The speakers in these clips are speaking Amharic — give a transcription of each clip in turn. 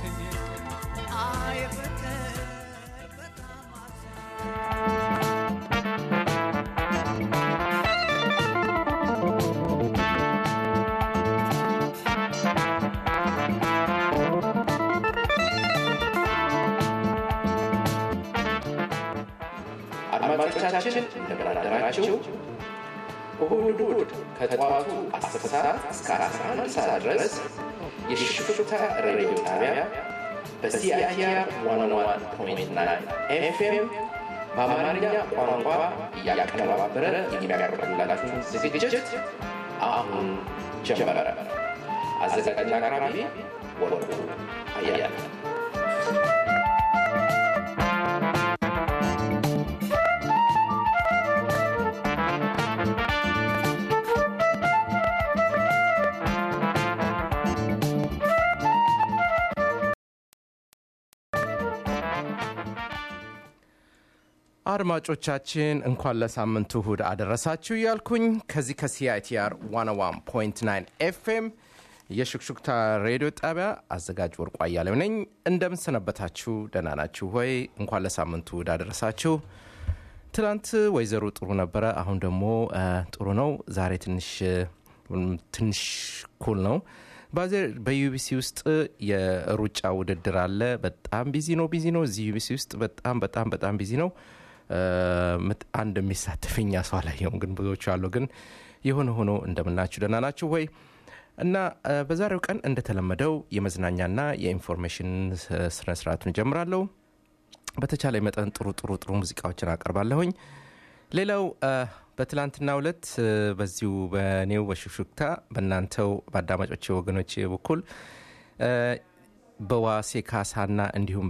አሰኘ አይ ፍቅር በጣም አሰኘ አድማጮቻችን እንደምን አደራችሁ። እሁድ እሁድ ከጠዋቱ 10 ሰዓት እስከ 11 ሰዓት ድረስ የሽፍታ ሬዲዮ ጣቢያ በሲአይአር 101.9 ኤፍኤም በአማርኛ ቋንቋ እያቀነባበረ የሚያቀርብላችሁን ዝግጅት አሁን ጀመረ። አዘጋጅና አቅራቢ ወርቁ አያለ አድማጮቻችን እንኳን ለሳምንቱ እሁድ አደረሳችሁ እያልኩኝ ከዚህ ከሲአይቲአር 101.9 ኤፍኤም የሹክሹክታ ሬዲዮ ጣቢያ አዘጋጅ ወርቁ አያሌው ነኝ። እንደምንሰነበታችሁ ደህና ናችሁ ወይ? እንኳን ለሳምንቱ እሁድ አደረሳችሁ። ትናንት ወይዘሮ ጥሩ ነበረ፣ አሁን ደግሞ ጥሩ ነው። ዛሬ ትንሽ ትንሽ ኩል ነው። በዩቢሲ ውስጥ የሩጫ ውድድር አለ። በጣም ቢዚ ነው ቢዚ ነው። እዚህ ዩቢሲ ውስጥ በጣም በጣም በጣም ቢዚ ነው። አንድ የሚሳተፈኛ ሰው አላየሁም፣ ግን ብዙዎቹ አሉ። ግን የሆነ ሆኖ እንደምናችሁ ደህና ናችሁ ወይ? እና በዛሬው ቀን እንደተለመደው የመዝናኛና የኢንፎርሜሽን ስነስርዓቱን እጀምራለሁ። በተቻለ መጠን ጥሩ ጥሩ ጥሩ ሙዚቃዎችን አቀርባለሁኝ። ሌላው በትላንትና ሁለት በዚሁ በኔው በሹክሹክታ በእናንተው በአዳማጮች ወገኖች በኩል በዋሴ ካሳና እንዲሁም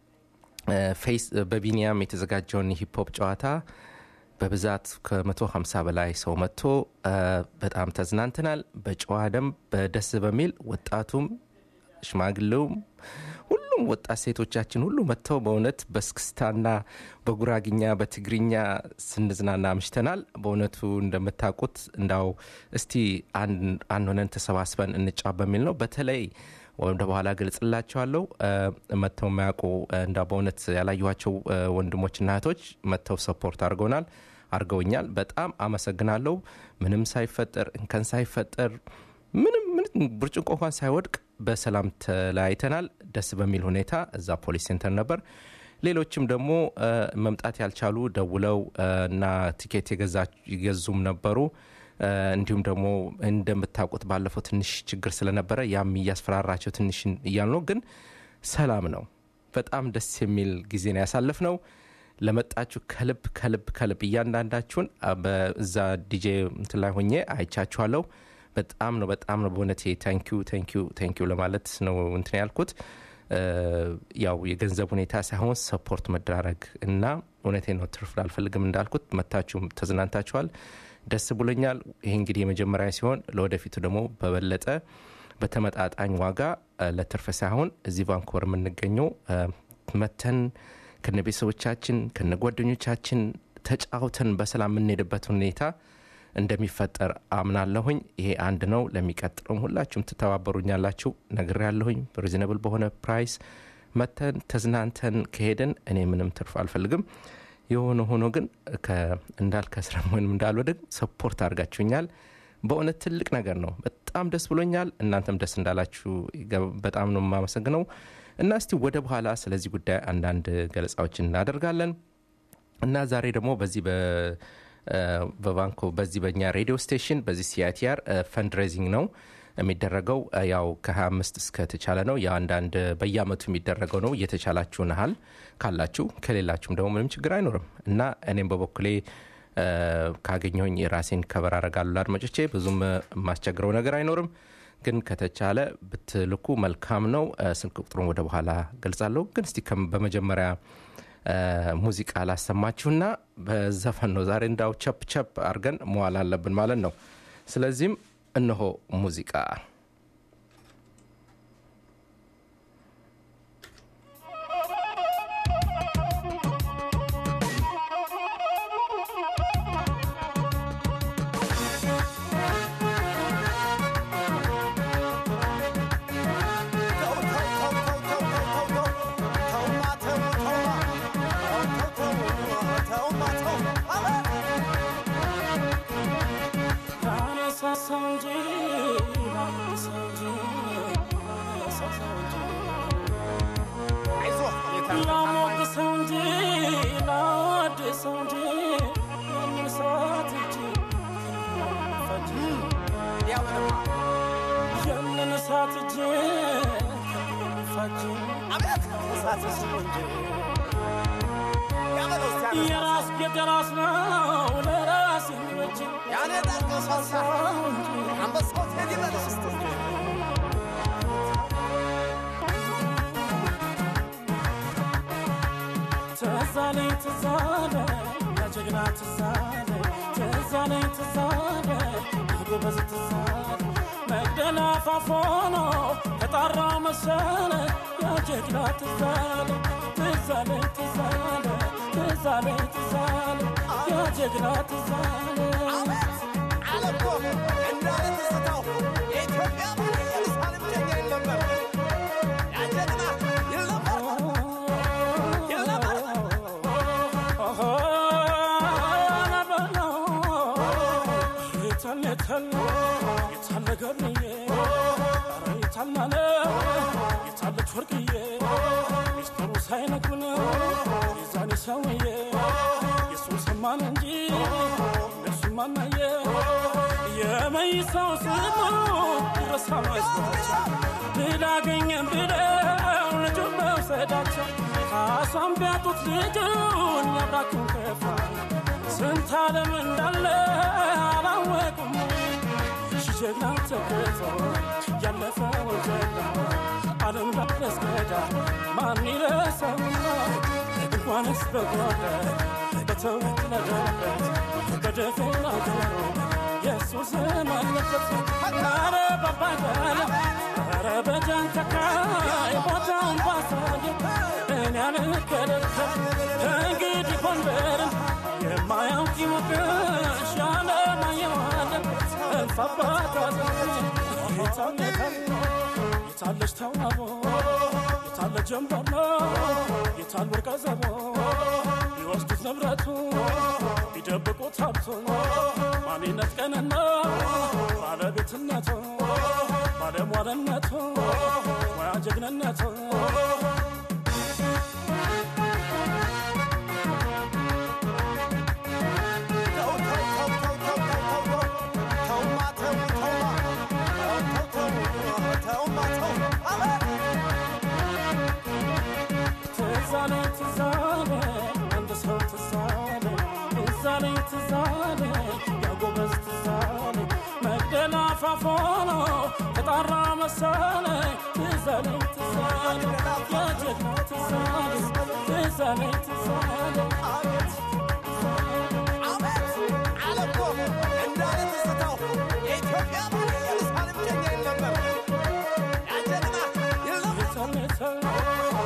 በፌስ በቢኒያም የተዘጋጀውን ሂፕሆፕ ጨዋታ በብዛት ከ150 በላይ ሰው መጥቶ በጣም ተዝናንተናል። በጨዋ ደንብ በደስ በሚል ወጣቱም ሽማግሌውም ሁሉም ወጣት ሴቶቻችን ሁሉ መጥተው በእውነት በስክስታና በጉራግኛ በትግርኛ ስንዝናና አምሽተናል። በእውነቱ እንደምታውቁት እንዳው እስቲ አንድ ሆነን ተሰባስበን እንጫ በሚል ነው። በተለይ ወደ በኋላ ገልጽላቸዋለሁ። መጥተው የማያውቁ እንዳ በእውነት ያላየኋቸው ወንድሞችና እህቶች መጥተው ሰፖርት አድርገውናል አድርገውኛል። በጣም አመሰግናለሁ። ምንም ሳይፈጠር እንከን ሳይፈጠር ምንም ብርጭቆ እንኳን ሳይወድቅ በሰላም ተለያይተናል። ደስ በሚል ሁኔታ እዛ ፖሊስ ሴንተር ነበር። ሌሎችም ደግሞ መምጣት ያልቻሉ ደውለው እና ቲኬት የገዙም ነበሩ። እንዲሁም ደግሞ እንደምታውቁት ባለፈው ትንሽ ችግር ስለነበረ ያም እያስፈራራቸው ትንሽ እያሉ ነው። ግን ሰላም ነው። በጣም ደስ የሚል ጊዜ ነው ያሳለፍ ነው። ለመጣችሁ ከልብ ከልብ ከልብ እያንዳንዳችሁን በዛ ዲጄ እንትን ላይ ሆኜ አይቻችኋለሁ። በጣም ነው በጣም ነው በእውነቴ ታንኪዩ ታንኪዩ ታንኪዩ ለማለት ነው እንትን ያልኩት። ያው የገንዘብ ሁኔታ ሳይሆን ሰፖርት መደራረግ እና እውነቴ ነው ትርፍ አልፈልግም እንዳልኩት መታችሁም ተዝናንታችኋል። ደስ ብሎኛል። ይህ እንግዲህ የመጀመሪያ ሲሆን ለወደፊቱ ደግሞ በበለጠ በተመጣጣኝ ዋጋ ለትርፍ ሳይሆን እዚህ ቫንኮቨር የምንገኘው መተን ከነ ቤተሰቦቻችን ከነ ጓደኞቻችን ተጫውተን በሰላም የምንሄድበት ሁኔታ እንደሚፈጠር አምናለሁኝ። ይሄ አንድ ነው። ለሚቀጥለውም ሁላችሁም ትተባበሩኛላችሁ ነግር ያለሁኝ ሪዝነብል በሆነ ፕራይስ መተን ተዝናንተን ከሄድን እኔ ምንም ትርፍ አልፈልግም። የሆነ ሆኖ ግን እንዳል ከስራ ወይም እንዳልወድቅ ሰፖርት አድርጋችሁኛል። በእውነት ትልቅ ነገር ነው። በጣም ደስ ብሎኛል። እናንተም ደስ እንዳላችሁ በጣም ነው የማመሰግነው። እና እስቲ ወደ በኋላ ስለዚህ ጉዳይ አንዳንድ ገለጻዎችን እናደርጋለን እና ዛሬ ደግሞ በዚህ በባንኮ በዚህ በእኛ ሬዲዮ ስቴሽን በዚህ ሲአይቲአር ፈንድሬዚንግ ነው የሚደረገው ያው ከ25 እስከ ተቻለ ነው። የአንዳንድ በየአመቱ የሚደረገው ነው። እየተቻላችሁ ናሃል ካላችሁ፣ ከሌላችሁም ደግሞ ምንም ችግር አይኖርም እና እኔም በበኩሌ ካገኘሁኝ የራሴን ከበር አረጋሉ ለአድማጮቼ ብዙም የማስቸግረው ነገር አይኖርም። ግን ከተቻለ ብትልኩ መልካም ነው። ስልክ ቁጥሩን ወደ በኋላ ገልጻለሁ። ግን እስቲ በመጀመሪያ ሙዚቃ ላሰማችሁና በዘፈን ነው ዛሬ እንዳው ቸፕ ቸፕ አድርገን መዋል አለብን ማለት ነው። ስለዚህም እነሆ ሙዚቃ Go, go, go, go, go. ልዳሰስ እንጂ ያበለው እስቲ ያበለው። የራስ የራስ ነው ለራስ የሚበጅ ያኔ ዳርቀው ሳሳ አንበሳው ቴዲ በለሽ እስቲ ትዛለኝ ትዛለ ያጀግና ትዛለ ትዛለኝ ትዛለ ጎበዝ ትዛለ መግደላ ፋፎኖ ተጣራ መሰለ ያጀግና ትዛለ ትዛለኝ ትዛለ ትዛለኝ ትዛለ ያጀግና ትዛለ አለ እኮ እንዳለ ትዝታው የኢትዮጵያ ባለ ኢየሩሳሌም ጀኛ ይል ነበር። ያ ጀግና ይል ነበር ይል ነበር። የመይሰው ስሙ ይረሳል አይስባቸው ልላገኘም ብለው ልጁን መውሰዳቸው ካሷን ቢያጡት ልጁን ያብራኩን ከፋ ስንት ዓለም እንዳለ አላወቁም ሺ ጀግና ተገቶ ያለፈውን ጀግና ዓለም ላስገዳ ማን ይረሳውና እንኳንስ በጓዳ በተወለደበት በደፈና ገሩ የእሱ ስም አለበት ኧረ ባባጋለ ኧረ በጃንተካይ ቦታውን ባሳየ እኔ አልከለከል እንግዲህ ጎንደርን የማያውቅ ይሞቅሽ ያለማየዋለ እልፍ አባት የታለች ተዋቦ የታለ ጀንበር ነው የታል ወርቀ ዘቦ ቢወስዱት ንብረቱ ቢደብቁት ሀብቱ ማንነት ቀንና ባለቤትነቱ ባለሟልነቱ ሙያ ጀግንነቱ ተው ተው ተው ተው ተው ተው ተው ተውማ ተው ተውማ ተው ተው ተውማ ተው አለ ትዛለ ትዛለ አንድ ሰው ትዛለ ትዛለ ትዛለ ያጎበዝ ትዛለ መግደላ ፋፎኖ ተጣራ መሰለ ትዛለ ትዛለ ያጀግና ትዛለ ትዛለ ትዛለ አቤት አቤት አለ እኮ እንዳለ ትዝታው የኢትዮጵያ ባለ ኢየሩሳሌም ጀኛ ይል ነበር። ያ ጀግና ይል ነበር።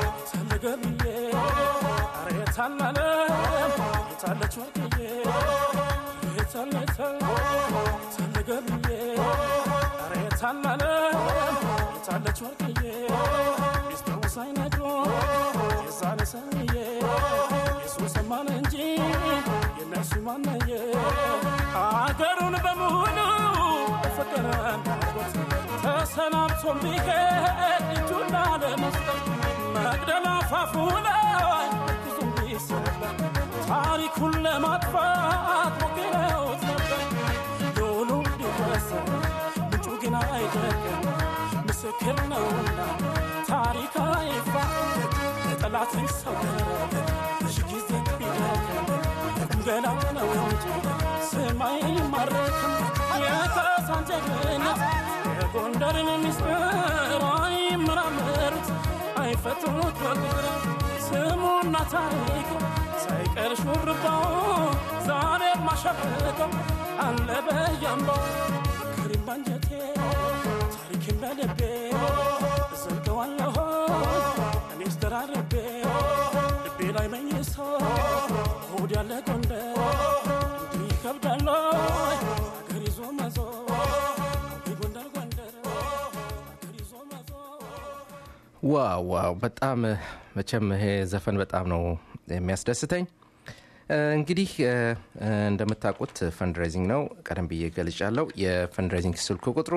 አገሩን በሙሉ በፍቅር እንዳጎት ተሰናብቶ ቢሄድ እጁን ላለመስጠት መግደላ ፋፉ ላይ ብዙም ቢሰበር ታሪኩን ለማጥፋት ሞክረውት ነበር። ዶሉ ቢወሰ ምንጩ ግን አይደለም ምስክር ነውና ታሪክ አይፋ ጠላት ይሰወር ሺ ጊዜ ቢደክም ገና ነው እንጂ ስማይ ማረክም የካሳን ጀግንነት የጎንደርን ሚስጥር አይመራመሩት አይፈቱት በቁጥር ስሙና ታሪኩ ሳይቀር ሹርባው ዛሬ ማሸብቀው አለ በያምባው ክሪም ባንጀቴ ታሪክን በልቤ እዘልቀዋለሁ እኔስ ደራርቤ ልቤ ላይ መኝሶ ሆድ ያለ ጎንደር እንዲህ ይከብዳል አገር ይዞ መዞር ጎንደር ጎንደር አገር ይዞ መዞር ዋው ዋው በጣም መቼም ይሄ ዘፈን በጣም ነው የሚያስደስተኝ እ፣ እንግዲህ እ፣ እንደምታውቁት ፈንድሬዚንግ ነው ቀደም ብዬ ገልጫለሁ የፈንድሬዚንግ ስልክ ቁጥሩ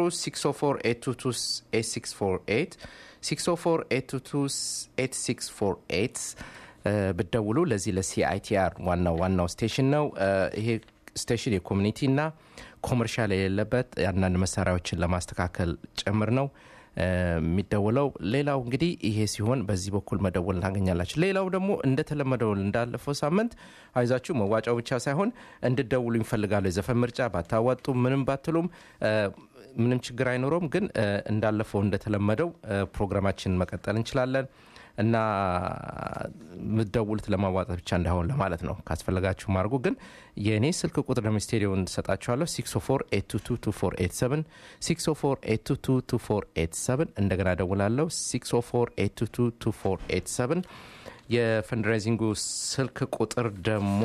604 604 ብደውሉ ለዚህ ለሲአይቲአር ዋናው ዋናው ስቴሽን ነው እ፣ ይሄ ስቴሽን የኮሚኒቲ እና ኮመርሻል የሌለበት አንዳንድ መሳሪያዎችን ለማስተካከል ጭምር ነው የሚደውለው ሌላው እንግዲህ ይሄ ሲሆን በዚህ በኩል መደወል ታገኛላችሁ ሌላው ደግሞ እንደተለመደው እንዳለፈው ሳምንት አይዛችሁ መዋጫው ብቻ ሳይሆን እንድደውሉ ይፈልጋሉ የዘፈን ምርጫ ባታዋጡ ምንም ባትሉም ምንም ችግር አይኖረውም ግን እንዳለፈው እንደተለመደው ፕሮግራማችንን መቀጠል እንችላለን እና ምደውሉት ለማዋጣት ብቻ እንዳይሆን ለማለት ነው ካስፈለጋችሁ ማድርጉ ግን የእኔ ስልክ ቁጥር ደግሞ ስቴዲዮን ሰጣችኋለሁ 604 እንደገና ደውላለሁ 604 የፈንድራይዚንጉ ስልክ ቁጥር ደግሞ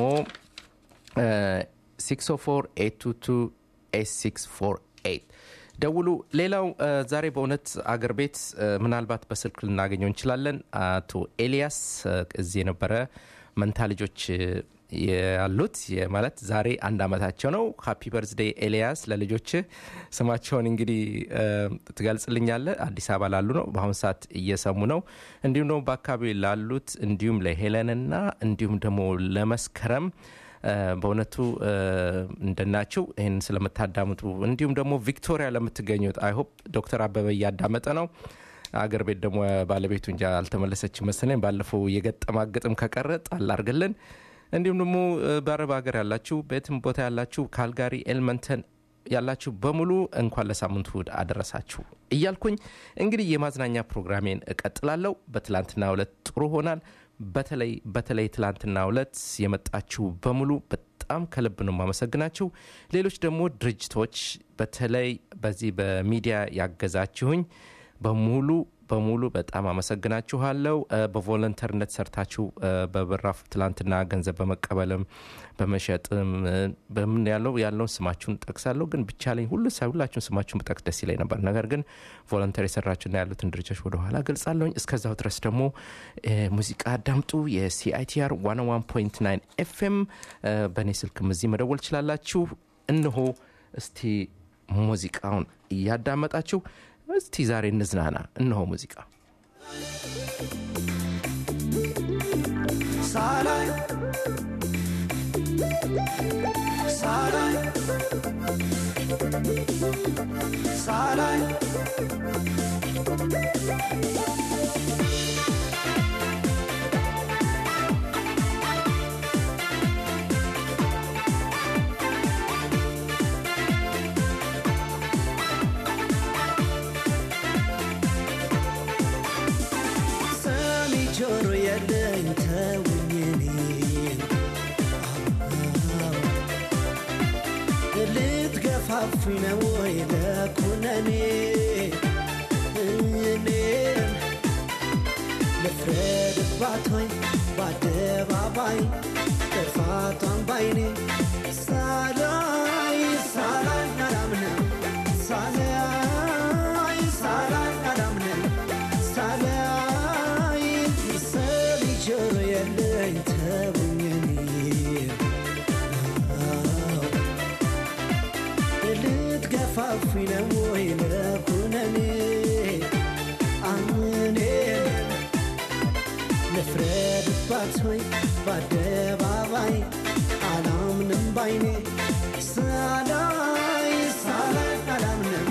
604 ደውሉ ሌላው ዛሬ በእውነት አገር ቤት ምናልባት በስልክ ልናገኘው እንችላለን አቶ ኤልያስ እዚህ የነበረ መንታ ልጆች ያሉት ማለት ዛሬ አንድ አመታቸው ነው ሀፒ በርዝዴ ኤልያስ ለልጆች ስማቸውን እንግዲህ ትገልጽልኛለ አዲስ አበባ ላሉ ነው በአሁኑ ሰዓት እየሰሙ ነው እንዲሁም ደግሞ በአካባቢ ላሉት እንዲሁም ለሄለንና እንዲሁም ደግሞ ለመስከረም በእውነቱ እንደናቸው ይህን ስለምታዳምጡ እንዲሁም ደግሞ ቪክቶሪያ ለምትገኙት አይሆፕ ዶክተር አበበ እያዳመጠ ነው አገር ቤት ደግሞ ባለቤቱ እንጂ አልተመለሰች መሰለኝ ባለፈው የገጠማ ግጥም ከቀረ ጣል አርግልን እንዲሁም ደግሞ በአረብ ሀገር ያላችሁ በየትም ቦታ ያላችሁ ካልጋሪ ኤልመንተን ያላችሁ በሙሉ እንኳን ለሳምንቱ እሁድ አደረሳችሁ እያልኩኝ እንግዲህ የማዝናኛ ፕሮግራሜን እቀጥላለሁ በትላንትና ሁለት ጥሩ ሆናል በተለይ በተለይ ትላንትና ሁለት የመጣችሁ በሙሉ በጣም ከልብ ነው ማመሰግናችሁ ሌሎች ደግሞ ድርጅቶች በተለይ በዚህ በሚዲያ ያገዛችሁኝ በሙሉ በሙሉ በጣም አመሰግናችኋለው በቮለንተርነት ሰርታችሁ በበራፍ ትላንትና ገንዘብ በመቀበልም በመሸጥም በምን ያለው ያለውን ስማችሁን ጠቅሳለሁ ግን ብቻ ላይ ሁሉ ሁላችሁን ስማችሁን ብጠቅስ ደስ ይለኝ ነበር ነገር ግን ቮለንተር የሰራችሁና ያሉትን ድርጅቶች ወደኋላ ገልጻለሁኝ እስከዛው ድረስ ደግሞ ሙዚቃ አዳምጡ የሲአይቲአር 101.9 ኤፍኤም በእኔ ስልክም እዚህ መደወል ትችላላችሁ እንሆ እስቲ ሙዚቃውን እያዳመጣችሁ እስቲ ዛሬ እንዝናና እነሆ ሙዚቃ ሳላይ ሳላይ ሳላይ ሰሚ ጆሮ የለኝ ተውኝ እኔን ልትገፋፉኝ ነው ወይ ለኩነኔ እኔን ልፍረድባት ወይ በአደባባይ ጥፋቷን ባይኔ ሳላይ ሳላይ አላምንም ሳላይ ሳላይ አላምንም ሳላይ ሰሚ ጆሮ የለኝ ተውኝ እኔን ልትገፋፉኝ ነው ወይ ለኩነኔ አምኔን ልፍረድባት ወይ በአደባባይ አላምንም ባይኔ ሳላይ ሳላይ አላምንም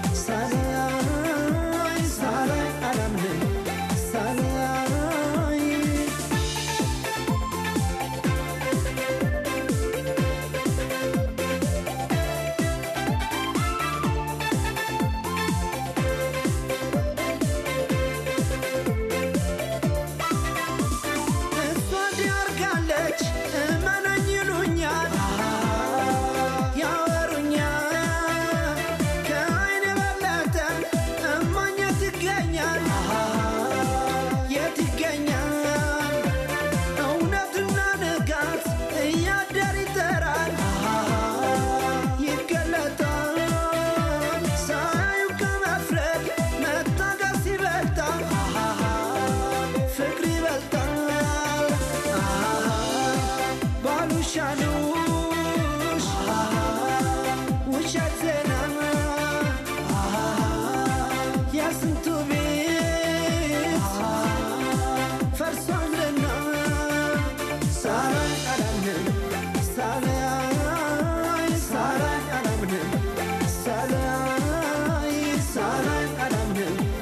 ሳላይ ሳላይ አላምንም ሳላይ እሷ እንዲያርጋለች እመነኝ ይሉኛል ያወሩኛል ከአይን የበለጠ እማኝ የት ይገኛል የት ይገኛል እውነትና ንጋት እያደር ይጠራል ይገለጣል ሳያዩ ከመፍረድ መታገስ ይበልጣል ፍቅር ይበልጣል ባሉሻሉሽ ውሸት ዜና የስንቱ ቤት ፈርሷልና ሳላይ አላምንም ሳላይ ሳላይ አላምንም ሳላይ ሳላይ አላምንም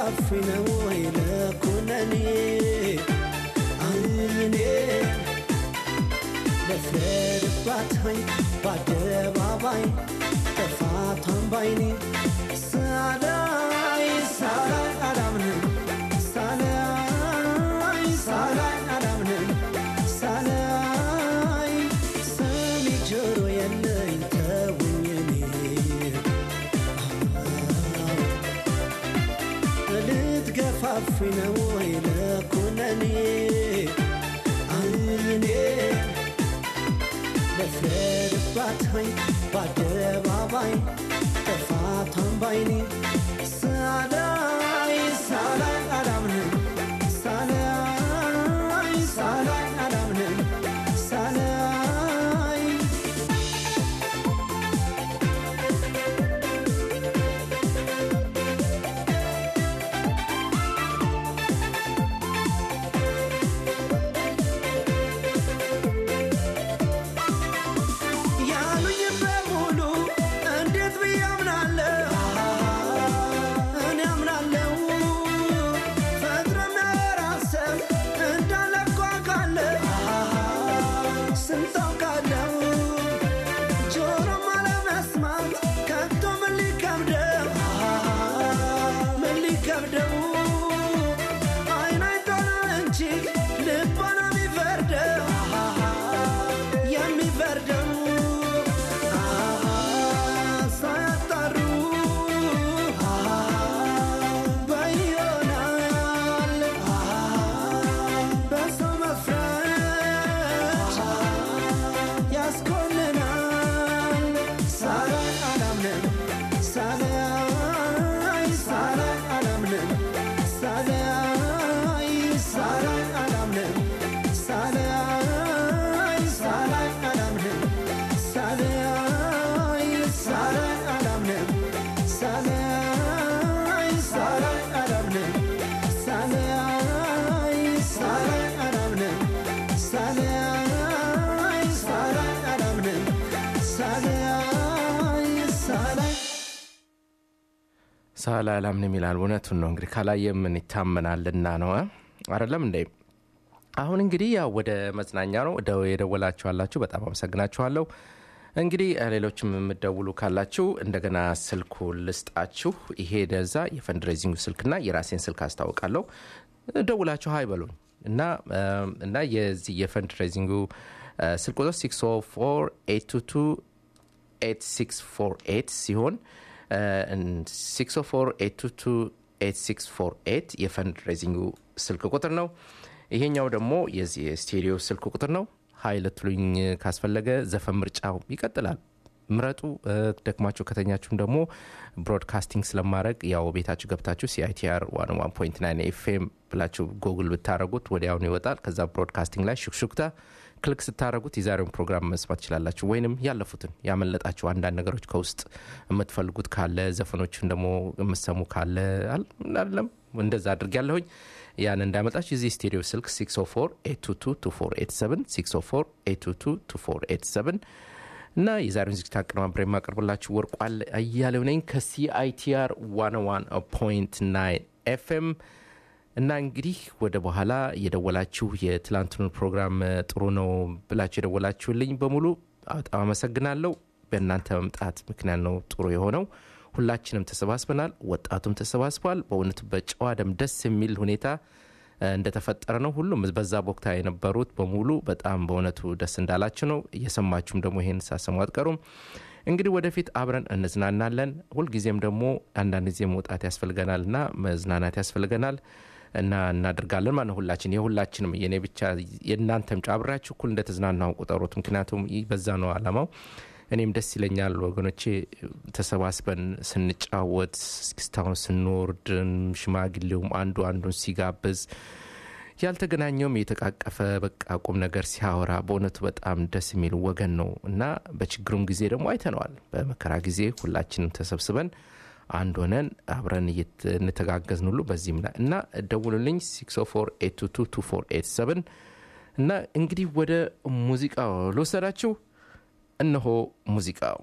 ልትገፋፉኝ ነው ወይ ለኩነኔ እኔ ልፍረድባት ሆይ በአደባባይ ጥፋቷን ባይኔ ሳላይ ሳላይ አላምንም ሳላይ ሳላይ አላምንም ሳላይ ሰሚ ጆሮ የለኝ ተውኝ እኔ ልትገፋፉኝ ነው ወይ ለኩነኔ እኔ ልፍረድባት ሆይ በአደባባይ ጥፋቷን ባይኔ ሳላይ ሳላይ አላምንም ሳላይ ሳላይ አላምንም ሳላይ ያሉኝ በሙሉ እንዴት ብዬ አምናለሁ? እኔ አምናለሁ ፈጥረን ራስህ እንዳለ እኮ አውቃለሁ። ስንት አውቃለሁ ጆሮም አለመስማት ከቶ ምን ሊከብደው ምን ሊከብደው አይን አይቶ ነው እንጂ ልቦ ነው የሚፈርደው የሚፈርደው ሳያጣሩ በይሆናል በሰው መፍረድ ያስኮንናል ሳላይ አላምንም ሳላይ ሳላይ አላምንም ሳላይ ሳላይ አላምንም ሳላይ ሳላይ አላምንም ሳላይ ሳላይ አላምንም ሳላይ ሳላይ አላምንም ሳላይ ሳላይ አላምንም ሳላይ ሳላይ አላምንም ሳላይ ሳላይ ሳላ አላምንም ይላል። እውነቱን ነው እንግዲህ ካላየ ምን ይታመናልና ነው እ? አይደለም እንዴ? አሁን እንግዲህ ያው ወደ መዝናኛ ነው ደው የደወላችሁ አላችሁ፣ በጣም አመሰግናችኋለሁ። እንግዲህ እ፣ ሌሎችም የምደውሉ ካላችሁ እንደገና ስልኩ ልስጣችሁ። ይሄ ደዛ የፈንድሬዚንግ ስልክና የራሴን ስልክ አስታውቃለሁ። ደውላችሁ ሀይ በሉኝ እና እ፣ እና የዚህ የፈንድሬዚንጉ እ፣ ስልክ ቁጥር 604 8648 ሲሆን 604 የፈንድ ሬዚንጉ ስልክ ቁጥር ነው። ይሄኛው ደግሞ የዚህ የስቴዲዮ ስልክ ቁጥር ነው። ሀይ ልትሉኝ ካስፈለገ ዘፈን ምርጫው ይቀጥላል። ምረጡ። እ፣ ደክማችሁ ከተኛችሁም ደግሞ ብሮድካስቲንግ ስለማድረግ ያው ቤታችሁ ገብታችሁ ሲአይቲአር 101.9 ኤፍኤም ብላችሁ ጎግል ብታደረጉት ወዲያውኑ ይወጣል። ከዛ ብሮድካስቲንግ ላይ ሹክሹክታ ክሊክ ስታደረጉት የዛሬውን ፕሮግራም መስማት ትችላላችሁ። ወይንም ያለፉትን ያመለጣችሁ አንዳንድ ነገሮች ከውስጥ የምትፈልጉት ካለ ዘፈኖችን ደግሞ የምትሰሙ ካለ አል- አይደለም እንደዛ አድርግ ያለሁኝ ያን እንዳመጣችሁ የዚህ ስቱዲዮ ስልክ 604 604 እና የዛሬውን ዝግጅት አቀነባብሬ የማቀርብላችሁ ወርቋል አያሌው ነኝ ከሲአይቲአር 101.9 ኤፍኤም እና እንግዲህ ወደ በኋላ የደወላችሁ የትላንቱን ፕሮግራም እ፣ ጥሩ ነው ብላችሁ የደወላችሁልኝ በሙሉ በጣም አመሰግናለሁ። በእናንተ መምጣት ምክንያት ነው ጥሩ የሆነው። ሁላችንም ተሰባስበናል። ወጣቱም ተሰባስቧል። በእውነቱ በጨዋ ደም ደስ የሚል ሁኔታ እ፣ እንደተፈጠረ ነው። ሁሉም በዛ ቦክታ የነበሩት በሙሉ በጣም በእውነቱ ደስ እንዳላችሁ ነው። እየሰማችሁም ደግሞ ይሄን ሳሰሙ አትቀሩም። እንግዲህ ወደፊት አብረን እንዝናናለን። ሁልጊዜም ደግሞ አንዳንድ ጊዜ መውጣት ያስፈልገናል እና መዝናናት ያስፈልገናል እና እናደርጋለን ማለት ነው። ሁላችን የሁላችንም የኔ ብቻ የእናንተም ጫ አብራችሁ እኩል እንደተዝናናው ቁጠሩት። ምክንያቱም ይህ በዛ ነው አላማው። እኔም ደስ ይለኛል ወገኖቼ ተሰባስበን ስንጫወት እስክስታውን ስንወርድ ሽማግሌውም አንዱ አንዱን ሲጋብዝ ያልተገናኘውም የተቃቀፈ በቃ ቁም ነገር ሲያወራ በእውነቱ በጣም ደስ የሚል ወገን ነው እና በችግሩም ጊዜ ደግሞ አይተነዋል። በመከራ ጊዜ ሁላችንም ተሰብስበን አንድ ሆነን አብረን እየት- እንተጋገዝን ሁሉ በዚህም ላይ እና ደውሉልኝ 604 እና እንግዲህ ወደ ሙዚቃው ልወሰዳችሁ። እነሆ ሙዚቃው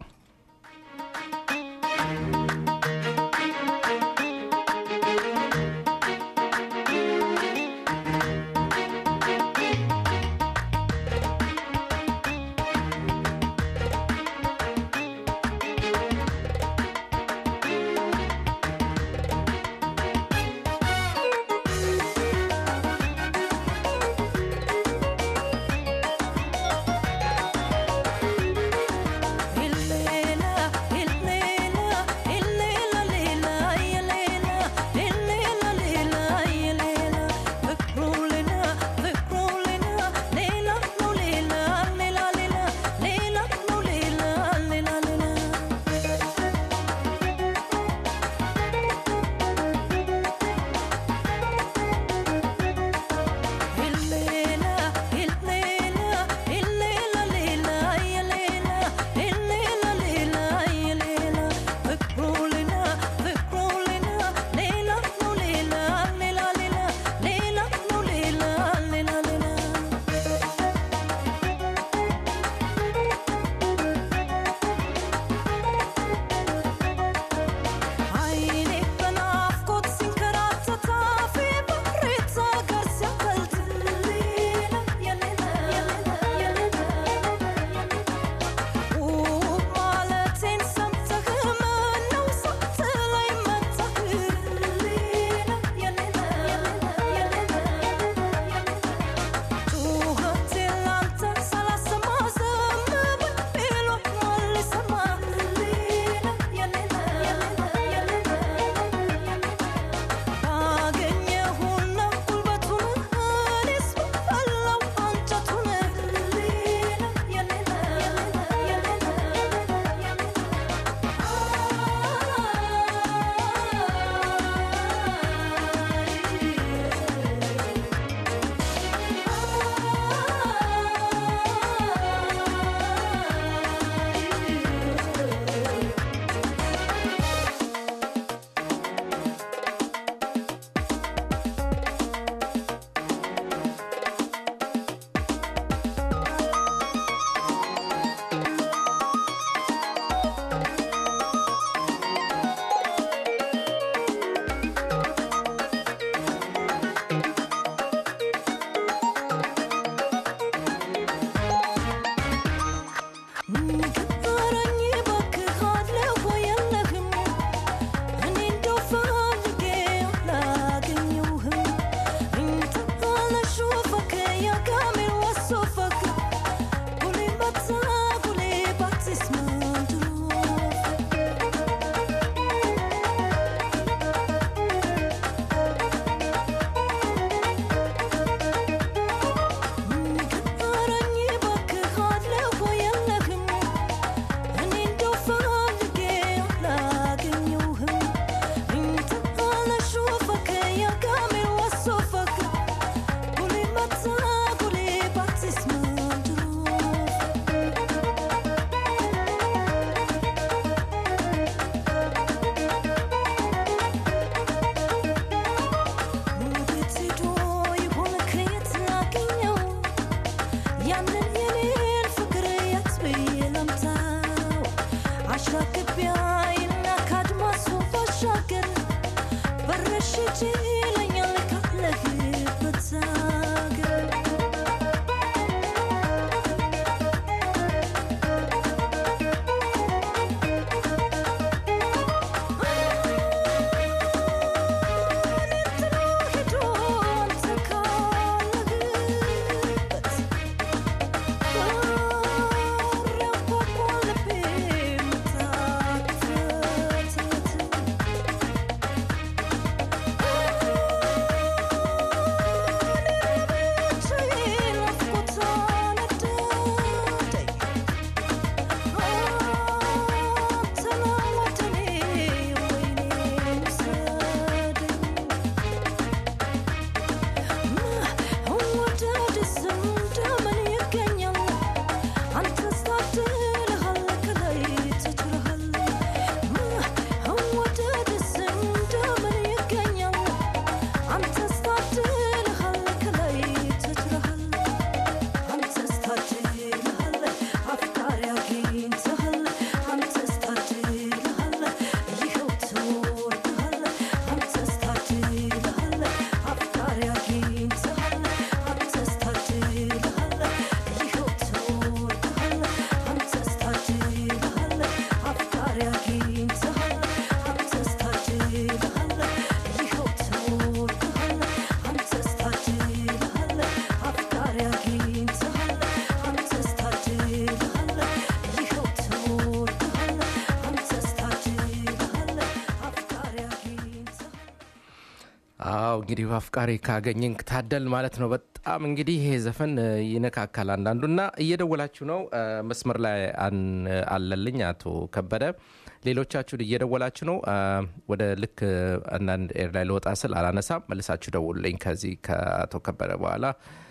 አዎ እንግዲህ አፍቃሪ ካገኘን ታደል ማለት ነው። በጣም እንግዲህ ይሄ ዘፈን እ, ይነካካል አንዳንዱና እየደወላችሁ ነው እ፣ መስመር ላይ አን- አለልኝ አቶ ከበደ ሌሎቻችሁ እየደወላችሁ ነው እ፣ ወደ ልክ እ፣ አንዳንድ ኤር ላይ ልወጣ ስል አላነሳም መልሳችሁ ደውሉልኝ ከዚህ ከአቶ ከበደ በኋላ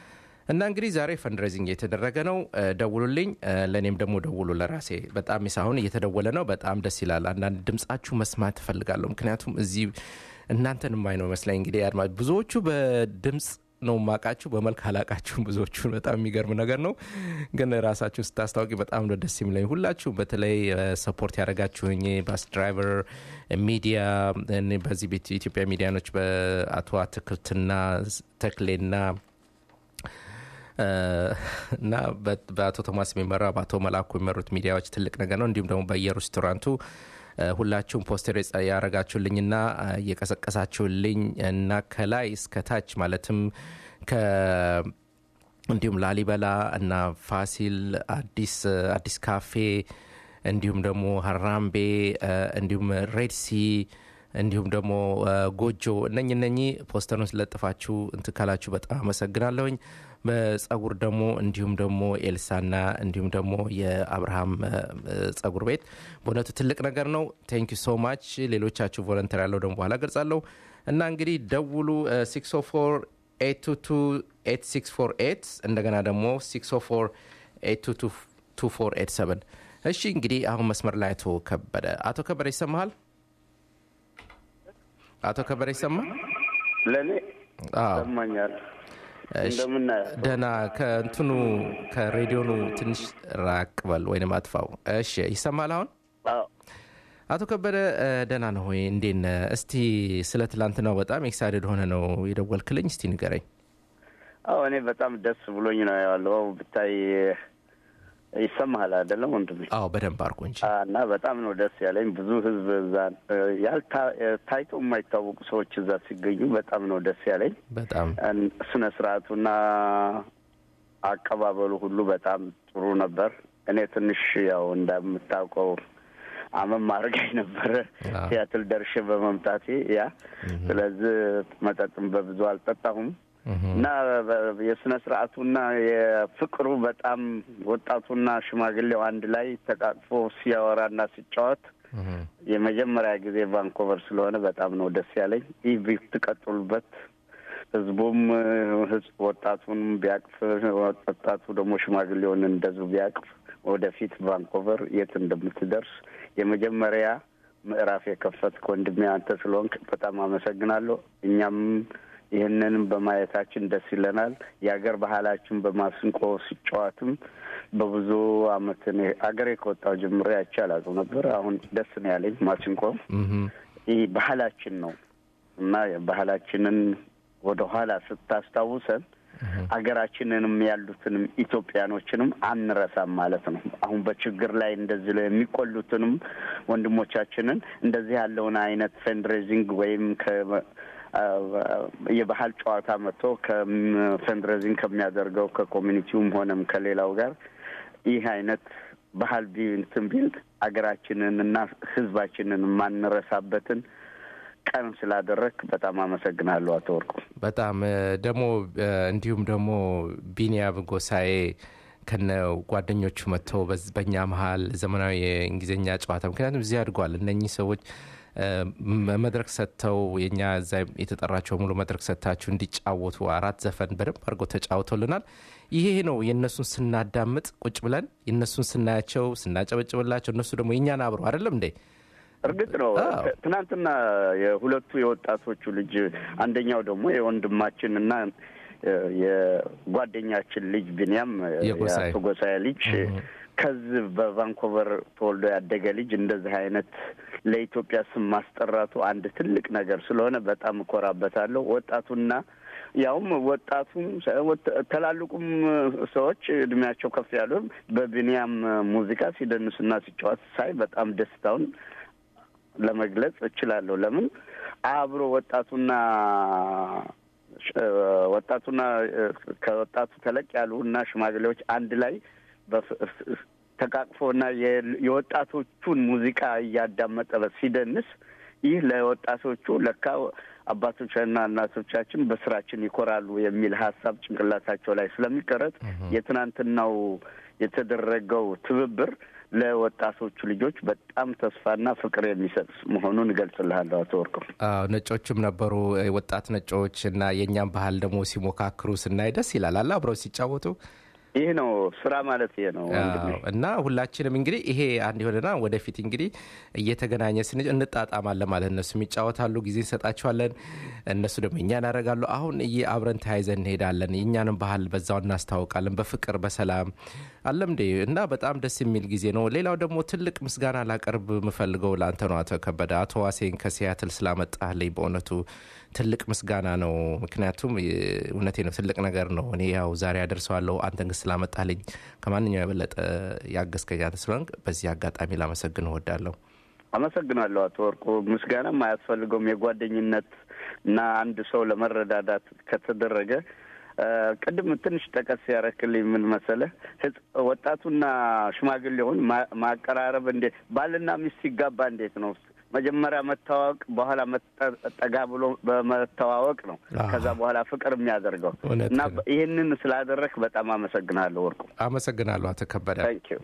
እና እንግዲህ ዛሬ ፈንድሬዚንግ የተደረገ ነው እ፣ ደውሉልኝ እ፣ ለእኔም ደግሞ ደውሉ ለራሴ በጣም ሳሁን እየተደወለ ነው በጣም ደስ ይላል አንዳንድ ድምጻችሁ መስማት እፈልጋለሁ ምክንያቱም እዚህ እናንተን ማይ ነው መስለኝ እንግዲህ አድማ ብዙዎቹ በድምፅ ነው ማቃችሁ በመልክ አላቃችሁም ብዙዎቹን በጣም የሚገርም ነገር ነው ግን ራሳችሁ ስታስታውቂ በጣም ነው ደስ የሚለኝ ሁላችሁ በተለይ ሰፖርት ያደረጋችሁኝ ባስ ድራይቨር ሚዲያ እኔ በዚህ ቤት ኢትዮጵያ ሚዲያኖች በአቶ አትክልትና ተክሌና እና በ- በአቶ ቶማስ የሚመራ በአቶ መላኩ የሚመሩት ሚዲያዎች ትልቅ ነገር ነው እንዲሁም ደግሞ በየሬስቶራንቱ እ፣ ሁላችሁም ፖስተር የጸ- ያረጋችሁልኝና እ፣ እየቀሰቀሳችሁልኝ እና ከላይ እስከ ታች ማለትም ከ እንዲሁም ላሊበላ እና ፋሲል አዲስ አዲስ ካፌ እንዲሁም ደግሞ ሀራምቤ እ፣ እንዲሁም ሬድሲ እንዲሁም ደግሞ እ፣ ጎጆ እነኝ እነኚህ ፖስተሩን ስለጥፋችሁ እንትን ካላችሁ በጣም አመሰግናለሁኝ በጸጉር ደግሞ እንዲሁም ደግሞ ኤልሳና እንዲሁም ደግሞ የአብርሃም እ፣ እ፣ ጸጉር ቤት በእውነቱ ትልቅ ነገር ነው ቴንክ ዩ ሶ ማች ሌሎቻችሁ ቮለንተር ያለው ደግሞ በኋላ ገልጻለሁ እና እንግዲህ ደውሉ 604 822 እንደገና ደግሞ 604 822 እሺ እንግዲህ አሁን መስመር ላይ አቶ ከበደ አቶ ከበደ ይሰማሃል አቶ ከበደ ይሰማል ለእኔ አዎ ይሰማኛል። እሺ። እንደምናየው ደህና ከእንትኑ ከሬዲዮኑ ትንሽ ራቅ በል ወይም አጥፋው እሺ ይሰማል አሁን አዎ፣ አቶ ከበደ እ፣ ደህና ነው ወይ እንዴት ነህ እስቲ ስለ ትላንትናው በጣም ኤክሳይትድ ሆነ ነው የደወልክልኝ እስቲ ንገረኝ አዎ፣ እኔ በጣም ደስ ብሎኝ ነው ያለው። ብታይ ይሰማሃል አይደለም ወንድሜ? አዎ በደንብ አርጎ እንጂ አ፣ እና በጣም ነው ደስ ያለኝ። ብዙ ህዝብ እዛ ያልታ ታይቶ የማይታወቁ ሰዎች እዛ ሲገኙ በጣም ነው ደስ ያለኝ። በጣም እን- ስነ ስርዓቱና አቀባበሉ ሁሉ በጣም ጥሩ ነበር። እኔ ትንሽ ያው እንደምታውቀው አመም አድርጋኝ ነበረ አዎ። ሲያትል ደርሼ በመምጣቴ ያ ስለዚህ መጠጥም በብዙ አልጠጣሁም እና በ- የስነ ስርዓቱና የፍቅሩ በጣም ወጣቱና ሽማግሌው አንድ ላይ ተቃቅፎ ሲያወራና ሲጫወት የመጀመሪያ ጊዜ ቫንኮቨር ስለሆነ በጣም ነው ደስ ያለኝ። ይህ ብትቀጥሉበት ህዝቡም ህዝብ ወጣቱንም ቢያቅፍ ወጣቱ ደግሞ ሽማግሌውን እንደዚሁ ቢያቅፍ ወደፊት ቫንኮቨር የት እንደምትደርስ የመጀመሪያ ምዕራፍ የከፈትክ ወንድሜ አንተ ስለሆንክ በጣም አመሰግናለሁ። እኛም ይህንንም በማየታችን ደስ ይለናል። የሀገር ባህላችን በማስንቆ ሲጫወትም በብዙ አመት እኔ አገሬ ከወጣሁ ጀምሮ አይቼ አላውቅም ነበር። አሁን ደስ ነው ያለኝ ማሲንቆ። ምሁም። ይህ ባህላችን ነው። እና ባህላችንን ወደ ኋላ ስታስታውሰን አገራችንንም ያሉትንም ኢትዮጵያኖችንም አንረሳም ማለት ነው። አሁን በችግር ላይ እንደዚህ ላይ የሚቆሉትንም ወንድሞቻችንን እንደዚህ ያለውን አይነት ፈንድሬዚንግ ወይም ከ የባህል ጨዋታ መጥቶ ከፈንድሬዚንግ ከሚያደርገው ከኮሚኒቲውም ሆነም ከሌላው ጋር ይህ አይነት ባህል ቢ እንትን ቢል አገራችንን እና ሕዝባችንን የማንረሳበትን ቀን ስላደረግ በጣም አመሰግናለሁ አቶ ወርቁ። በጣም ደግሞ እንዲሁም ደግሞ ቢኒያም ጎሳኤ ከነ ጓደኞቹ መጥተው በኛ መሀል ዘመናዊ የእንግሊዝኛ ጨዋታ ምክንያቱም እዚህ አድጓል። እነኚህ ሰዎች መድረክ ሰጥተው የኛ እዛ የተጠራቸው ሙሉ መድረክ ሰጥታችሁ እንዲጫወቱ አራት ዘፈን በደንብ አድርገው ተጫውተውልናል። ይሄ ነው የእነሱን ስናዳምጥ ቁጭ ብለን የእነሱን ስናያቸው ስናጨበጭብላቸው፣ እነሱ ደግሞ የእኛን አብሮ አይደለም እንዴ እርግጥ ነው ትናንትና የሁለቱ የወጣቶቹ ልጅ አንደኛው ደግሞ የወንድማችን እና የጓደኛችን ልጅ ቢንያም የአቶ ጎሳዬ ልጅ ከዚህ በቫንኮቨር ተወልዶ ያደገ ልጅ እንደዚህ አይነት ለኢትዮጵያ ስም ማስጠራቱ አንድ ትልቅ ነገር ስለሆነ በጣም እኮራበታለሁ። ወጣቱና ያውም ወጣቱም ትላልቁም ሰዎች እድሜያቸው ከፍ ያሉም በቢንያም ሙዚቃ ሲደንሱና ሲጫወት ሳይ በጣም ደስታውን ለመግለጽ እችላለሁ። ለምን አብሮ ወጣቱና ወጣቱና ከወጣቱ ተለቅ ያሉ እና ሽማግሌዎች አንድ ላይ ተቃቅፎና የወጣቶቹን ሙዚቃ እያዳመጠ ሲደንስ ይህ ለወጣቶቹ ለካ አባቶችና እናቶቻችን በስራችን ይኮራሉ የሚል ሀሳብ ጭንቅላታቸው ላይ ስለሚቀረጥ የትናንትናው የተደረገው ትብብር ለወጣቶቹ ልጆች በጣም ተስፋና ፍቅር የሚሰጥ መሆኑን እገልጽልሃለሁ። አቶ ወርቁ ነጮችም ነበሩ ወጣት ነጮች እና የእኛም ባህል ደግሞ ሲሞካክሩ ስናይ ደስ ይላል አለ አብረው ሲጫወቱ ይህ ነው ስራ ማለት ይሄ ነው እና ሁላችንም እንግዲህ ይሄ አንድ የሆነና ወደፊት እንግዲህ እየተገናኘ ስን እንጣጣማለን ማለት እነሱም ይጫወታሉ፣ ጊዜ እንሰጣቸዋለን፣ እነሱ ደግሞ እኛን ያደርጋሉ። አሁን እየ አብረን ተያይዘን እንሄዳለን። የእኛንም ባህል በዛው እናስታውቃለን፣ በፍቅር በሰላም አለም እንዴ እና በጣም ደስ የሚል ጊዜ ነው። ሌላው ደግሞ ትልቅ ምስጋና ላቀርብ የምፈልገው ለአንተ ነው አቶ ከበደ፣ አቶ ዋሴን ከሲያትል ስላመጣልኝ በእውነቱ ትልቅ ምስጋና ነው። ምክንያቱም እውነቴ ነው፣ ትልቅ ነገር ነው። እኔ ያው ዛሬ ያደርሰዋለሁ፣ አንተን ግን ስላመጣልኝ ከማንኛው የበለጠ ያገዝከኝ አንተ ስለሆንክ በዚህ አጋጣሚ ላመሰግን እወዳለሁ። አመሰግናለሁ አቶ ወርቁ። ምስጋናም አያስፈልገውም። የጓደኝነት እና አንድ ሰው ለመረዳዳት ከተደረገ ቅድም ትንሽ ጠቀስ ያረክልኝ ምን መሰለህ፣ ወጣቱና ሽማግሌውን ማቀራረብ እንዴት ባልና ሚስት ሲጋባ እንዴት ነው መጀመሪያ መተዋወቅ በኋላ ጠጋ ብሎ በመተዋወቅ ነው። ከዛ በኋላ ፍቅር የሚያደርገው እና ይህንን ስላደረክ በጣም አመሰግናለሁ ወርቁ። አመሰግናለሁ አቶ ከበደ።